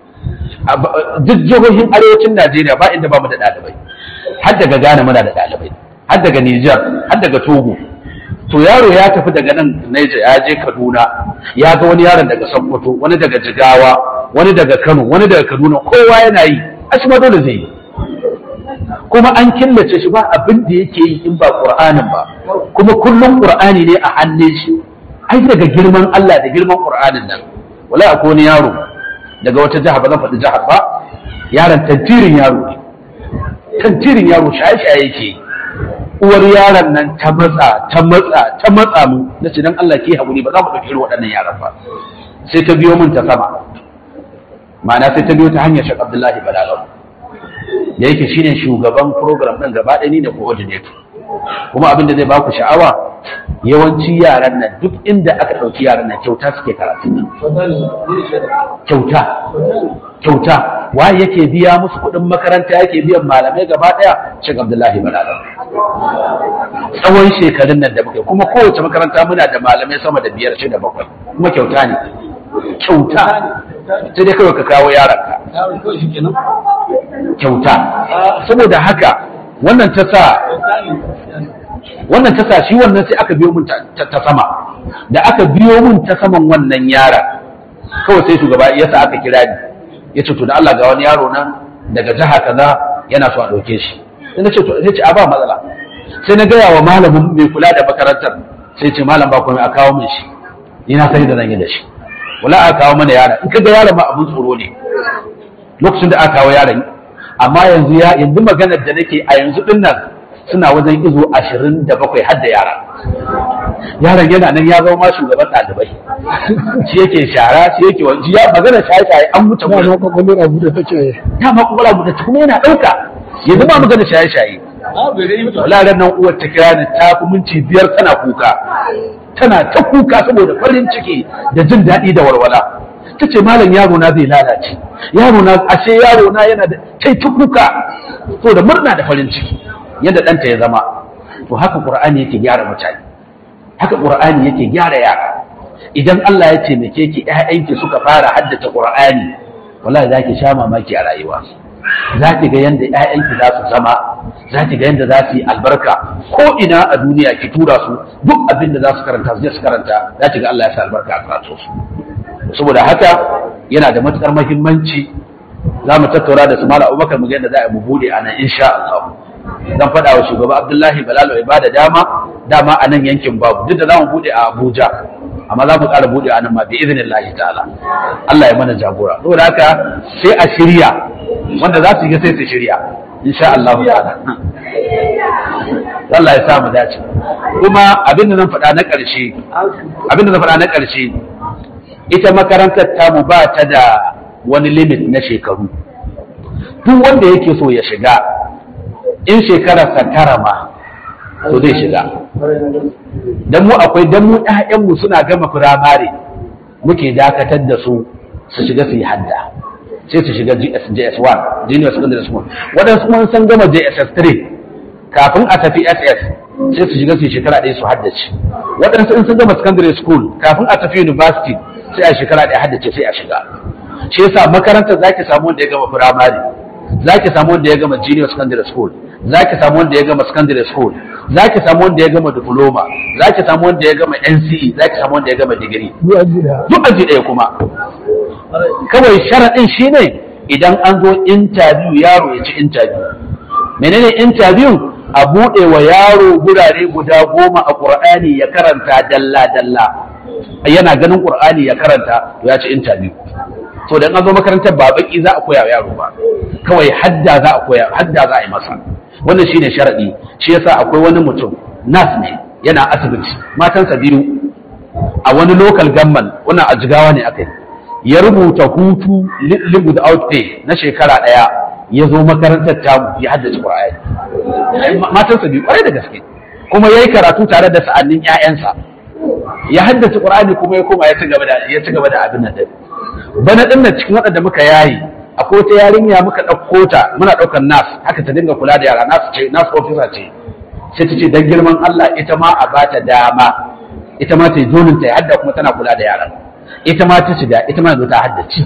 S2: duk jihohin arewacin Najeriya ba inda ba mu da ɗalibai har daga Ghana muna da ɗalibai har daga Niger har daga Togo to yaro ya tafi daga nan Niger ya je Kaduna ya ga wani yaron daga Sokoto wani daga Jigawa wani daga Kano wani daga Kaduna kowa yana yi ashe ma dole zai yi kuma an killace shi ba abin da yake yi in ba Qur'anin ba kuma kullum Qur'ani ne a hannun shi ai daga girman Allah da girman Qur'anin nan wala akwai wani yaro daga wata jiha ba zan faɗi jihar ba yaron tantirin yaro ne tantirin yaro shaye-shaye yake uwar yaron nan ta matsa ta matsa ta matsa mu na ce dan Allah ke haƙuri ba za mu ɗauki irin waɗannan yaran ba sai ta biyo min ta sama ma'ana sai ta biyo ta hanyar Sheikh Abdullahi Balalau da yake shine shugaban program ɗin gaba ɗaya ni da coordinator kuma abin da zai baku sha'awa yawanci yaran nan duk inda aka ɗauki yaran nan kyauta suke karatu kyauta kyauta waye yake biya musu kuɗin makaranta yake biyan malamai gaba ɗaya Sheikh Abdullahi Balala tsawon shekarun nan da muke kuma kowace makaranta muna da malamai sama da biyar shida bakwai kuma kyauta ne kyauta sai dai kawai ka kawo yaranka kyauta saboda haka wannan ta sa wannan ta sa shi wannan sai aka biyo mun ta sama da aka biyo mun ta saman wannan yara kawai sai shugaba ya sa aka kira ni ya ce to da Allah ga wani yaro nan daga jiha kaza yana so a ɗauke shi sai na ce to sai ce a ba matsala sai na gaya wa malamin mai kula da makarantar sai ce malam ba komai a kawo min shi ni na sani da zan yi da shi wala a kawo mana yara in ka ga yaron ba abun tsoro ne lokacin da aka kawo yaron amma yanzu ya yanzu maganar da nake a yanzu din nan suna wajen izo ashirin da bakwai har da yara yaron yana nan ya zama ma shugaban ɗalibai shi yake shara shi yake wanci ya magana shaye-shaye an mutu
S1: ba ma kwakwalwar abu da take
S2: ya ma kuma rabu da kuma yana ɗauka yanzu ba magana shaye-shaye wala nan uwar ta kira ni ta fi minti biyar tana kuka tana ta kuka saboda farin ciki da jin daɗi da walwala ta ce malam yaro na zai lalace yaro na ashe yaro na yana da kai ta kuka so da murna da farin ciki yadda ɗanta ya zama to haka ƙur'ani yake gyara mutane haka ƙur'ani yake gyara yara idan Allah ya taimake ki ƴaƴanki suka fara haddace ƙur'ani wallahi za ki sha mamaki a rayuwa za ki ga yadda ƴaƴanki za su zama za ki ga yadda za su yi albarka ko ina a duniya ki tura su duk abin da za su karanta su je su karanta za ki ga Allah ya sa albarka a karatu su saboda haka yana da matukar muhimmanci za mu tattauna da su mala abubakar mu ga yadda za a mu bude a nan insha Allah zan faɗa wa shugaba Abdullahi Balalo ya bada dama dama a nan yankin babu duk da za mu bude a Abuja amma za mu ƙara bude a nan ma bi iznillahi ta'ala Allah ya mana jagora saboda haka sai a shirya wanda za su yi sai su shirya insha Allah ta'ala Allah ya sa mu dace kuma abin da zan faɗa na ƙarshe abin da zan faɗa na ƙarshe ita makarantar tamu ba ta da wani limit na shekaru duk wanda yake so ya shiga in shekararsa tara ma to zai shiga dan mu akwai dan mu ƴaƴanmu suna gama firamare muke dakatar da su su shiga su yi hadda sai su shiga JS1 junior secondary school waɗansu kuma sun gama JSS3 kafin a tafi SS sai su shiga su yi shekara ɗaya su haddace waɗansu in sun gama secondary school kafin a tafi university sai a shekara ɗaya haddace sai a shiga shi yasa makarantar zaki samu wanda ya gama firamare zaki samu wanda ya gama junior secondary school zaki samu wanda ya gama secondary school zaki samu wanda ya gama diploma zaki samu wanda ya gama NCE zaki samu wanda ya gama degree
S1: zuwa gida
S2: duk aji ɗaya kuma kawai sharaɗin shine idan an zo interview yaro ya ci interview menene interview a buɗe wa yaro gurare guda goma a ƙur'ani ya karanta dalla dalla yana ganin ƙur'ani ya karanta to ya ci interview to dan an zo makarantar ba baki za a koya wa yaro ba kawai hadda za a koya hadda za a yi masa wannan shine sharadi shi yasa akwai wani mutum nas ne yana asibiti matansa biyu a wani local government wannan a jigawa ne aka yi ya rubuta hutu live without pay na shekara daya ya zo makarantar tamu ya haddace qur'ani matansa biyu kwarai da gaske kuma yayi karatu tare da sa'annin ƴaƴansa ya haddace qur'ani kuma ya koma ya ci gaba da ya ci gaba da abin nan din bana din nan cikin waɗanda muka yayi akwai wata yarinya muka ɗauko ta muna ɗaukar nas haka ta dinga kula da yara nas ce nas officer ce sai ta ce dan girman Allah ita ma a bata dama ita ma ta yi zonin ta hadda kuma tana kula da yaran ita ma ta shiga ita ma ta haddace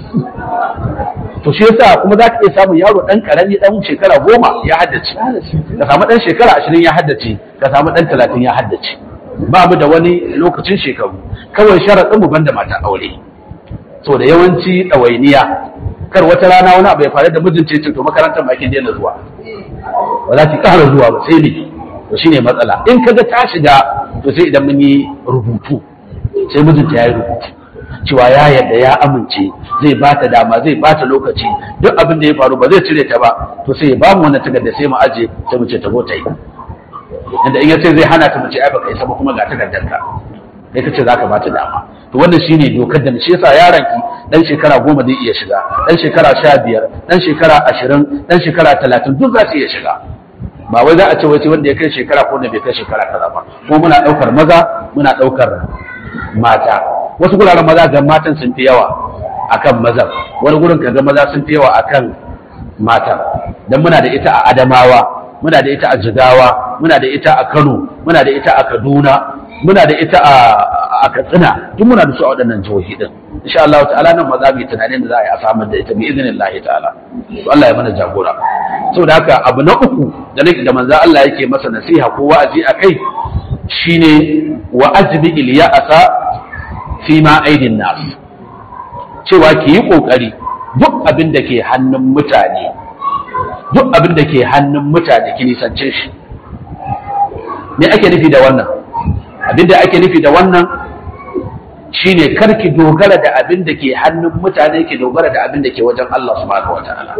S2: to shi yasa kuma za ka iya samun yaro ɗan ƙarami ɗan shekara goma ya haddace ka samu ɗan shekara ashirin ya haddace ka samu ɗan talatin ya haddace ba mu da wani lokacin shekaru kawai sharaɗin mu banda mata aure so da yawanci ɗawainiya kar wata rana wani abu ya faru da mijin ce to makarantar ma kin daina zuwa ba za ki ƙara zuwa ba sai ne to shine matsala in kaga ta shiga to sai idan mun yi rubutu sai mijinta ya yi rubutu cewa ya yarda ya amince zai ba ta dama zai ba ta lokaci duk abin da ya faru ba zai cire ta ba to sai ya ba mu wannan takarda sai mu aje sai mu ce ta zo ta yi inda in ya ce zai hana ta mu ce ai baka isa ba kuma ga takardar ka sai ka ce zaka ba ta dama to wannan shine dokar da shi yasa yaron ki dan shekara goma zai iya shiga dan shekara sha biyar dan shekara ashirin dan shekara talatin duk za su iya shiga ba wai za a ce wace wanda ya kai shekara ko wanda bai kai shekara kaza ba ko muna daukar maza muna daukar mata wasu guraren maza ga matan sun fi yawa akan mazan wani gurin kaga maza sun fi yawa akan matan dan muna da ita a Adamawa muna da ita a Jigawa muna da ita a Kano muna da ita a Kaduna muna da ita a Katsina duk muna da su a waɗannan jihohi din insha Allah ta'ala nan maza mu tunanin da za a yi a samar da ita bi idnillahi ta'ala to Allah ya mana jagora saboda haka abu na uku da nake da manzo Allah yake masa nasiha ko wa'azi akai shine wa ajbi il ya'sa fi ma aidin nas cewa ki yi kokari duk abin da ke hannun mutane duk abin da ke hannun mutane ki nisance shi me ake nufi da wannan abin da ake nufi da wannan shine karki dogara da abin da ke hannun mutane ki dogara da abin da ke wajen Allah subhanahu wataala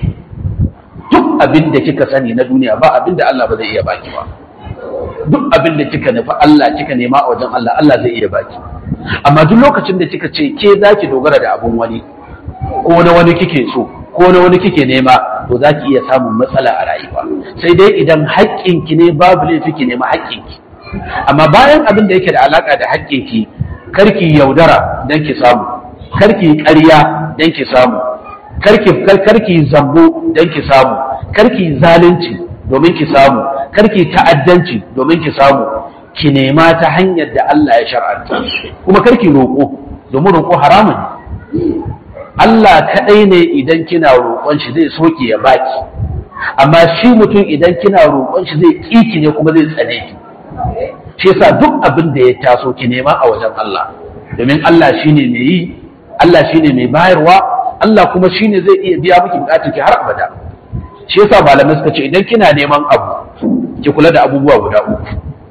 S2: duk abin da kika sani na duniya ba abin da Allah ba zai iya baki ba duk abin da kika nufi Allah kika nema a wajen Allah Allah zai iya baki amma duk lokacin da kika ce ke zaki dogara da abun wani ko na wani kike so ko na wani kike nema to zaki iya samun matsala a rayuwa sai dai idan haƙƙinki ne babu laifi ki nema haƙƙinki amma bayan abin da yake da alaka da haƙƙinki karki yaudara dan ki samu karki ƙarya dan ki samu karki karki zambo dan ki samu karki zalunci domin ki samu karki ta'addanci domin ki samu ki nema ta hanyar da Allah ya shar'anta kuma karki roƙo domin roƙo haramun ne Allah kaɗai ne idan kina roƙon shi zai soke ya baki amma shi mutum idan kina roƙon shi zai ƙiki ne kuma zai tsane ki shi yasa duk abin da ya taso ki nema a wajen Allah domin Allah shine mai yi Allah shine mai bayarwa Allah kuma shine zai iya biya miki bukatun ki har abada shi yasa malamai suka ce idan kina neman abu ki kula da abubuwa guda uku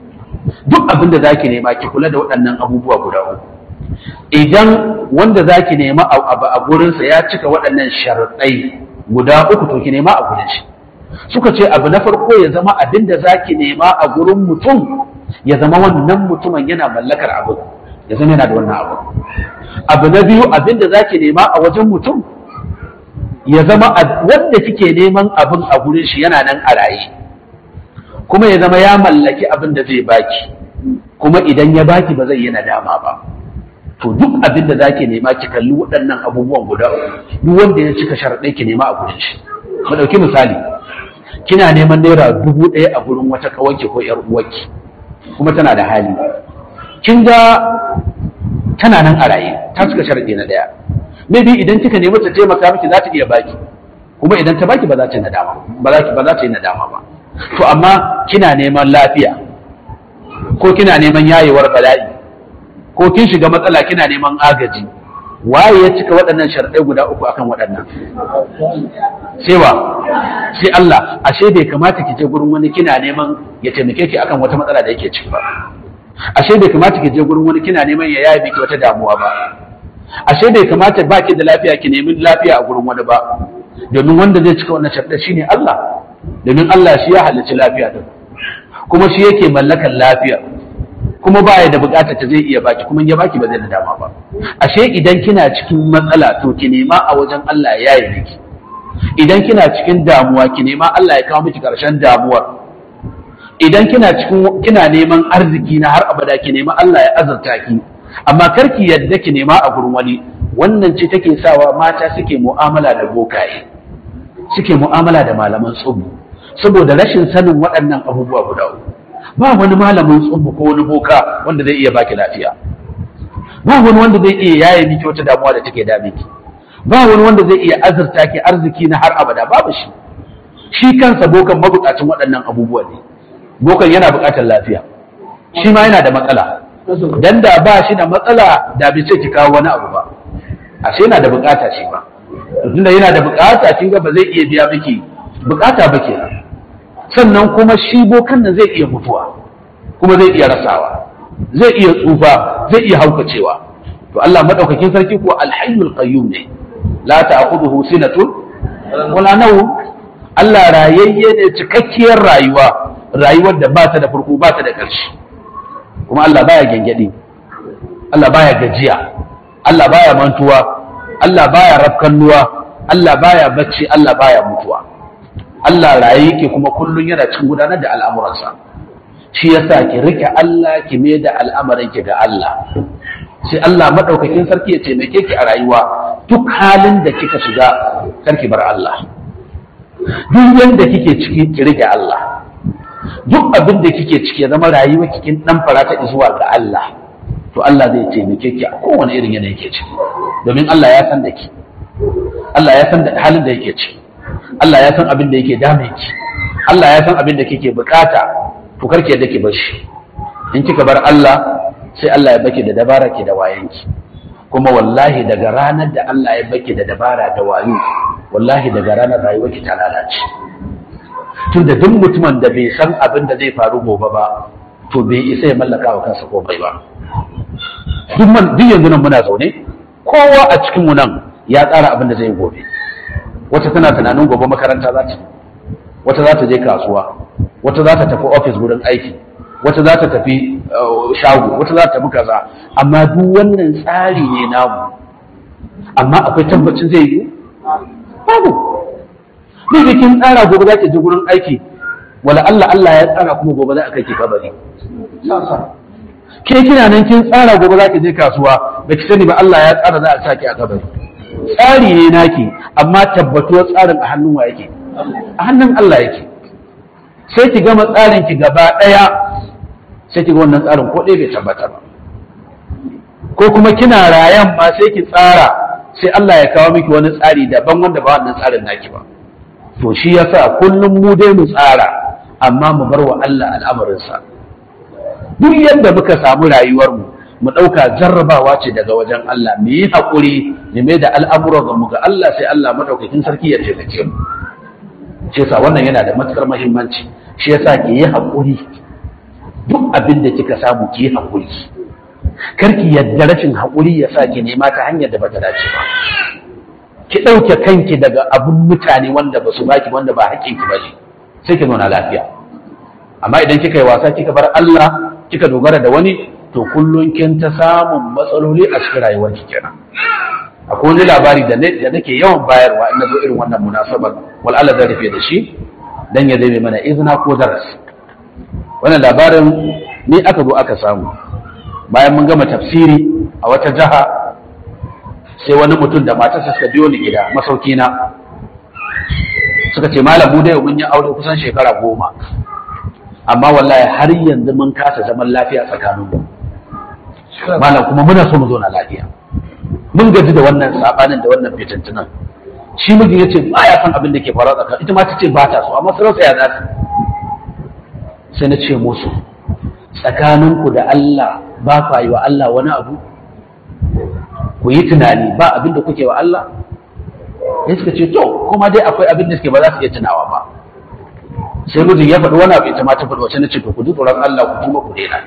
S2: duk abin da zaki nema ki kula da waɗannan abubuwa guda uku idan wanda zaki nema abu a gurinsa ya cika waɗannan sharaɗai guda uku to ki nema a gurin shi suka ce abu na farko ya zama abin da zaki nema a gurin mutum ya zama wannan mutumin yana mallakar abu ya zama yana da wannan abu abu na biyu abin da zaki nema a wajen mutum ya zama wanda kike neman abin a gurin shi yana nan a raye kuma ya zama ya mallaki abin da zai baki kuma idan ya baki ba zai yi nadama ba to duk abin da zaki nema ki kalli waɗannan abubuwan guda uku duk wanda ya cika sharaɗai ki nema a gurin shi mu ɗauki misali kina neman naira dubu ɗaya a gurin wata kawanki ko ƴar uwarki kuma tana da hali kin ga tana nan a raye ta cika sharaɗi na ɗaya maybe idan kika nemi ta taimaka miki za ta iya baki kuma idan ta baki ba za ta yi nadama ba za ba za ta yi nadama ba to amma kina neman lafiya ko kina neman yayewar bala'i ko kin shiga matsala kina neman agaji waye ya cika waɗannan sharɗai guda uku akan waɗannan sai wa sai Allah ashe bai kamata ki je gurin wani kina neman ya taimake ki akan wata matsala da yake ciki ba ashe bai kamata ki je gurin wani kina neman ya yaye miki wata damuwa ba ashe bai kamata ba ki da lafiya ki nemi lafiya a gurin wani ba domin wanda zai cika wannan sharɗai shine Allah domin Allah shi ya halicci lafiya din kuma shi yake mallakar lafiya kuma ba ya da bukatar ta zai iya baki kuma ya baki ba zai da dama ba ashe idan kina cikin matsala to ki nema a wajen Allah ya yi miki idan kina cikin damuwa ki nema Allah ya kawo miki karshen damuwar idan kina cikin kina neman arziki na har abada ki nema Allah ya azurta ki amma kar ki yadda ki nema a gurin wani wannan ce take sawa mata suke mu'amala da bokaye suke mu'amala da malaman tsubu saboda rashin sanin waɗannan abubuwa guda uku ba wani malamin tsubu ko wani boka wanda zai iya baki lafiya ba wani wanda zai iya yaye miki wata damuwa da take dame ki ba wani wanda zai iya azurta ki arziki na har abada babu shi shi kansa bokan mabukacin waɗannan abubuwa ne bokan yana buƙatar lafiya shi ma yana da matsala dan da ba shi da matsala da bai ce ki kawo wani abu ba ashe yana da buƙata shi ba tunda yana da buƙata kin ga ba zai iya biya miki buƙata ba kenan sannan kuma shi bokan nan zai iya mutuwa kuma zai iya rasawa zai iya tsufa zai iya haukacewa to Allah madaukakin sarki ko alhayyul qayyum ne la ta'khudhuhu sinatun wala nawm Allah rayayye ne cikakkiyar rayuwa rayuwar da ba ta da farko ba ta da ƙarshe kuma Allah baya gengedi Allah baya gajiya Allah baya mantuwa Allah baya rafkannuwa Allah baya bacci Allah baya mutuwa Allah raye yake kuma kullum yana cikin gudanar da al'amuransa shi yasa ki rike Allah ki mai da al'amarin ki ga Allah sai Allah madaukakin sarki ya taimake ki a rayuwa duk halin da kika shiga karki bar Allah duk yanda kike ciki ki rike Allah duk abin da kike ciki ya zama rayuwa kikin dan farata zuwa ga Allah to Allah zai taimake ki a kowane irin yanayi yake ciki domin Allah ya san da ki Allah ya san da halin da yake ciki Allah ya san abin da yake dame ki Allah ya san abin da kike bukata to karki yadda ki bar shi in kika bar Allah sai Allah ya baki da dabara ki da wayanki kuma wallahi daga ranar da Allah ya baki da dabara da wayo wallahi daga ranar rayuwarki ta lalace tunda duk mutumin da bai san abin da zai faru gobe ba to bai isa ya mallaka wa kansa komai ba duk man duk yanzu nan muna zaune kowa a cikin mu nan ya tsara abin da zai yi gobe wata tana tunanin gobe makaranta za ta wata za ta je kasuwa wata za ta tafi ofis wurin aiki wata za ta tafi uh, shago wata za ta tafi kaza amma duk wannan tsari ne namu amma akwai tabbacin zai yi babu ne da kin tsara gobe za ki je wurin aiki wala Allah Allah ya tsara kuma gobe za a kai ki kabari ke kina nan kin tsara gobe za ki je kasuwa da ki sani ba Allah ya tsara za a saki a kabari tsari ne naki amma tabbatuwar tsarin a hannun wa yake a hannun Allah yake sai ki gama tsarin ki gaba daya sai ki ga wannan tsarin ko ɗaya bai tabbata ba ko kuma kina rayan ma sai ki tsara sai Allah ya kawo miki wani tsari daban wanda ba wannan tsarin naki ba to shi yasa kullum mu dai mu tsara amma mu bar wa Allah al'amarinsa duk yadda muka samu rayuwar mu mu ɗauka jarrabawa ce daga wajen Allah mu yi haƙuri mu mai da al'amuran mu ga Allah sai Allah madaukakin sarki ya taimake mu shi yasa wannan yana da matukar muhimmanci shi yasa ki yi haƙuri duk abin da kika samu ki yi haƙuri karki yadda rashin haƙuri ya sa ki nema ta hanyar da bata dace ba ki ɗauke kanki daga abin mutane wanda ba su baki wanda ba haƙƙinki ba ne sai ki zauna lafiya amma idan kika yi wasa kika bar Allah kika dogara da wani to kullum kin ta samun matsaloli a cikin rayuwar ki kenan akwai wani labari da ne da nake yawan bayarwa in zo irin wannan munasabar wal Allah zai rufe da shi dan ya zame mana izina ko darasi wannan labarin ni aka zo aka samu bayan mun gama tafsiri a wata jaha sai wani mutum da matarsa suka biyo ni gida masauki na suka ce malam mu dai mun yi aure kusan shekara goma amma wallahi har yanzu mun kasa zaman lafiya tsakanin mu malam kuma muna so mu zauna lafiya mun gaji da wannan sabanin da wannan fitintunan shi mijin ya ce ba ya san abin da ke faruwa tsakanin ita ma ta ce ba ta so amma sarauta ya za sai na ce musu tsakaninku da Allah ba ku yi wa Allah wani abu ku yi tunani ba abin da kuke wa Allah ya suka ce to kuma dai akwai abin da suke ba za su iya tunawa ba sai mijin ya faɗi wani abu ita ma ta faɗi wacce na ce to ku ji tsoron Allah ku kuma ku daina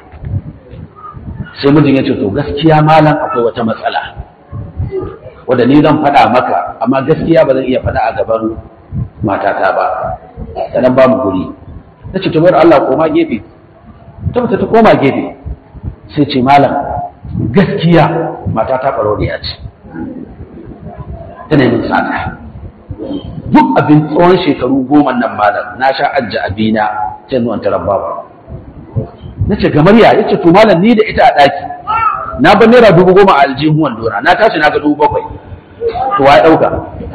S2: sai mijin ya ce to gaskiya malam akwai wata matsala wanda ni zan faɗa maka amma gaskiya ba zan iya faɗa a gaban matata ba sannan ba mu guri na ce to bayar Allah koma gefe ta ta koma gefe sai ce malam gaskiya matata ɓaroriya ce tana yin tsada duk abin tsawon shekaru goma nan malam na sha ajja abina sai zuwan taron babu na ce gamar ya yace to malam ni da ita a ɗaki na ban naira dubu goma a aljihun wandona na tashi na ga dubu bakwai to wa ya ɗauka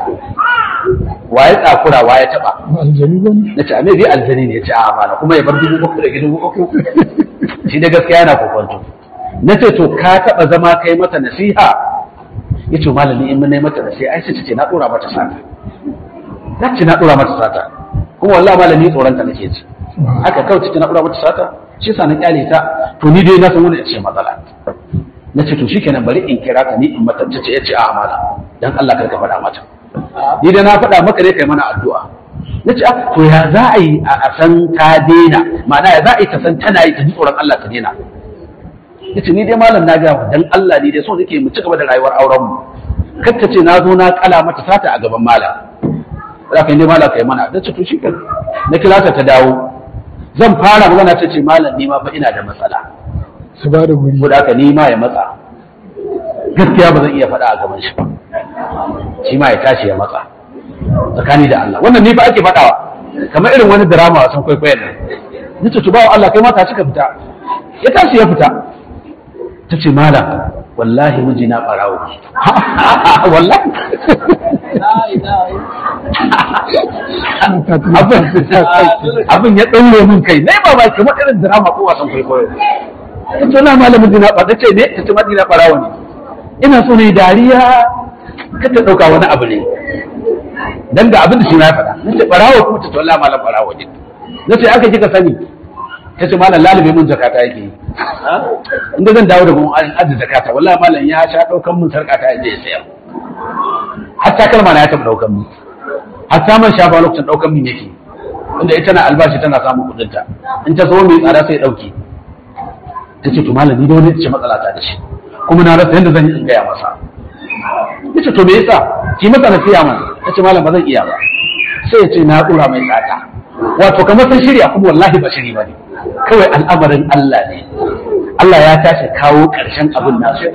S2: wa ya tsakura wa ya taɓa na ce a mai bi aljani ne ya ce a mana kuma ya bar dubu bakwai da dubu bakwai shi da gaskiya yana kokwanto na ce to ka taɓa zama kai mata nasiha ya ce malami in mun mata nasiha ai sai ta ce na ɗora mata sata na ce na ɗora mata sata kuma wallahi malami tsoron ta nake ji haka kawai ce na ɗora mata sata shi sa na kyale ta to ni dai na san wani ce matsala na ce to shikenan bari in kira ka ni in mata ce ya ce a amala dan Allah kar ka faɗa mata ni dai na faɗa maka ne kai mana addu'a na ce to ya za a yi a san ta daina ma'ana ya za a yi ta san tana yi ta ji tsoron Allah ta daina ya ce ni dai malam na gaya dan Allah ni dai so nake mu ci gaba da rayuwar auren mu kar ta ce na zo na kala mata sata a gaban malam za ka yi dai malam kai mana da ce to shi na kira ta ta dawo zan fara magana ta ce malam ni ma fa ina da matsala
S1: su ba da guri
S2: ko da haka ni ma ya matsa gaskiya ba zan iya faɗa a gaban shi ba shi ma ya tashi ya matsa tsakani da Allah wannan ni fa ake faɗawa kamar irin wani drama wasan kwaikwayon nan nace to bawo Allah kai ma tashi ka fita ya tashi ya fita ta ce malam wallahi miji na ɓarawo wallahi abin ya ɗaure min kai na yi ba ba kamar irin drama ko wasan kwaikwayo ta ce na malamin jina ba ta ce ne ta ce maji na ɓarawo ne ina so ne dariya kada ɗauka wani abu ne dan da abin da shi na faɗa na ce ɓarawo kuma ta ce wallahi malam ɓarawo ne na ce aka kika sani ta ce malam lalube mun zakata yake yi inda zan dawo da mun ajiye zakata wallahi malam ya sha ɗaukan mun sarƙata ya je ya sayar hatta kalma na ya taɓa ɗaukan mun hatta man shafa lokacin ɗaukan min yake inda ita na albashi tana samun kuɗinta in ta zo mai tsada sai ɗauki ta ce to malam ni da wani ce matsala ta da shi kuma na rasa yadda zan yi in gaya masa yace to me yasa ki masa nasiha man yace malam ba zan iya ba sai ya ce na dura mai tsata wato kamar sun shirya kuma wallahi ba shiri bane kawai al'amarin Allah ne Allah ya tashi kawo ƙarshen abin nasu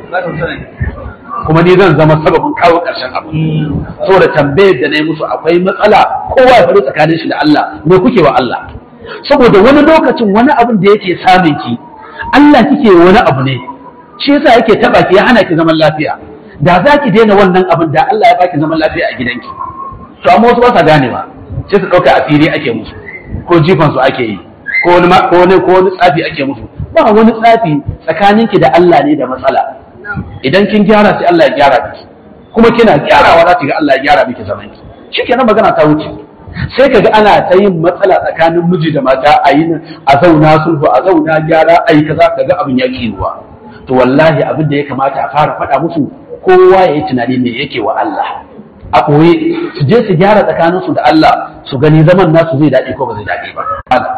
S2: kuma ni zan zama sababin kawo ƙarshen abu saboda tambayar da na yi musu akwai matsala kowa ya faru tsakanin shi da Allah me kuke wa Allah saboda wani lokacin wani abin da yake samun ki Allah kike wani abu ne shi yasa yake taba ki ya hana ki zaman lafiya da za ki daina wannan abin da Allah ya baki zaman lafiya a gidanki to amma wasu ba sa ganewa sai su ɗauka asiri ake musu ko jifan su ake yi ko wani ko wani ko wani tsafi ake musu ba wani tsafi tsakaninki da Allah ne da matsala idan kin gyara sai Allah ya gyara miki kuma kina gyarawa za ki ga Allah ya gyara miki zaman ki shikenan magana ta wuce sai kaga ana ta yin matsala tsakanin miji da mata a yi a zauna sulhu a zauna gyara a yi kaza kaga abin ya kiruwa to wallahi abin da ya kamata a fara faɗa musu kowa ya yi tunani me yake wa Allah a ɓoye su je su gyara tsakaninsu da Allah su gani zaman nasu zai daɗi ko ba zai daɗi ba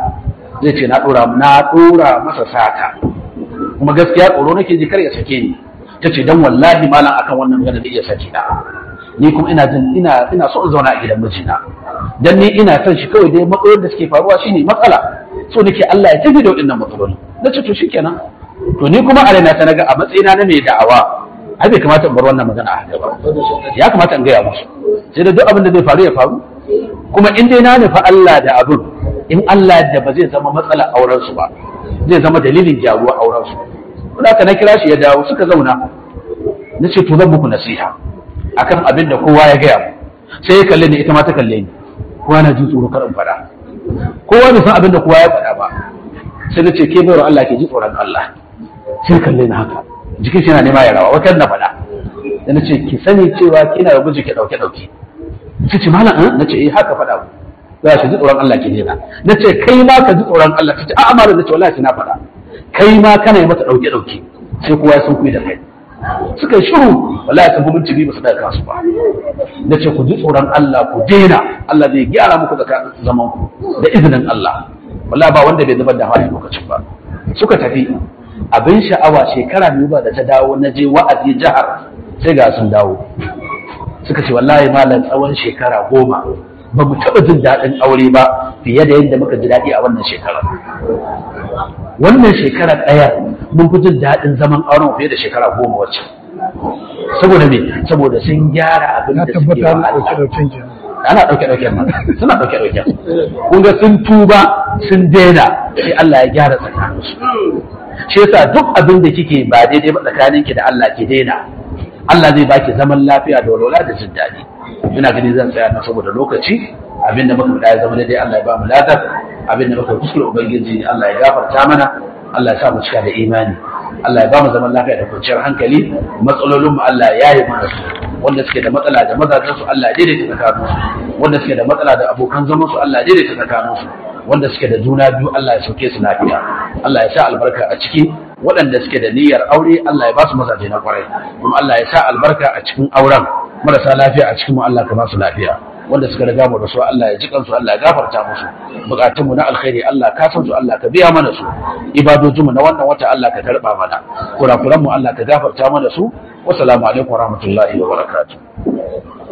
S2: zai ce na ɗora na ɗora masa sata kuma gaskiya tsoro nake ji kar ya sake ni ta ce dan wallahi malam akan wannan magana da iya sake na ni kuma ina jin ina ina so in zauna a gidan mijina dan ni ina son shi kawai dai matsalolin da suke faruwa shine matsala so nake Allah ya tafi da waɗannan matsaloli na ce to shikenan to ni kuma a raina ta naga a matsayina na mai da'awa ai bai kamata in bar wannan magana a haka ba ya kamata in gaya musu sai da duk abin da zai faru ya faru kuma in dai na nufi Allah da abin in Allah da ba zai zama matsala auren su ba zai zama dalilin gyaruwa auren su kuma ka na kira shi ya dawo suka zauna na ce to zan muku nasiha akan abin da kowa ya gaya mu sai ya kalle ni ita ma ta kalle ni kowa na jin tsoro kar in faɗa kowa bai san abin da kowa ya faɗa ba sai na ce ke bayar Allah ke ji tsoron Allah sai kalle ni haka jikin shi yana nema ya rawa wata na faɗa da na ce ki sani cewa kina da miji ki ɗauke ɗauke sai ce malam an na ce eh haka faɗa mu za ki ji tsoron Allah ki daina na ce kai ma ka ji tsoron Allah ta ce a'a malam na ce wallahi na faɗa kai ma kana yi mata ɗauke ɗauke sai kowa ya sun kuyi da kai suka yi shiru wallahi sun gumin cibi ba su daga kansu ba na ce ku ji tsoron Allah ku daina Allah zai gyara muku da zaman ku da izinin Allah wallahi ba wanda bai zubar da hawaye lokacin ba suka tafi abin sha'awa shekara biyu ba da ta dawo na je wa'azi jihar sai ga sun dawo suka ce wallahi malam tsawon shekara goma ba mu taɓa jin daɗin aure ba fiye da yadda muka ji daɗi a wannan shekarar wannan shekarar ɗaya mun fi jin daɗin zaman auren fiye da shekara goma wacce saboda me saboda sun gyara abin da suke wa Allah ana ɗauke ɗauke ma suna ɗauke ɗauke kun ga sun tuba sun daina sai Allah ya gyara tsakaninsu shi yasa duk abin da kike ba daidai ba tsakaninki da Allah ki daina Allah zai baki zaman lafiya da walwala da jin daɗi ina gani zan tsaya na saboda lokaci abin da muka ya zama daidai Allah ya ba mu ladar abin da muka kuskure ubangiji Allah ya gafarta mana Allah ya sa mu cika da imani Allah ya ba mu zaman lafiya da kwanciyar hankali matsalolin mu Allah ya yi mana su wanda suke da matsala da mazajen su Allah ya daidaita tsakanin su wanda suke da matsala da abokan zaman su Allah ya daidaita tsakanin su wanda suke da juna biyu Allah ya sauke su lafiya Allah ya sa albarka a ciki waɗanda suke da niyyar aure Allah ya ba su mazaje na kwarai kuma Allah ya sa albarka a cikin auren marasa lafiya a cikin mu Allah ka ba su lafiya wanda suka riga mu da su Allah ya ji kansu Allah ya gafarta musu bukatun mu na alkhairi Allah ka san su Allah ka biya mana su ibadojin mu na wannan wata Allah ka karba mana kurakuran mu Allah ka gafarta mana su wassalamu alaikum warahmatullahi wabarakatuh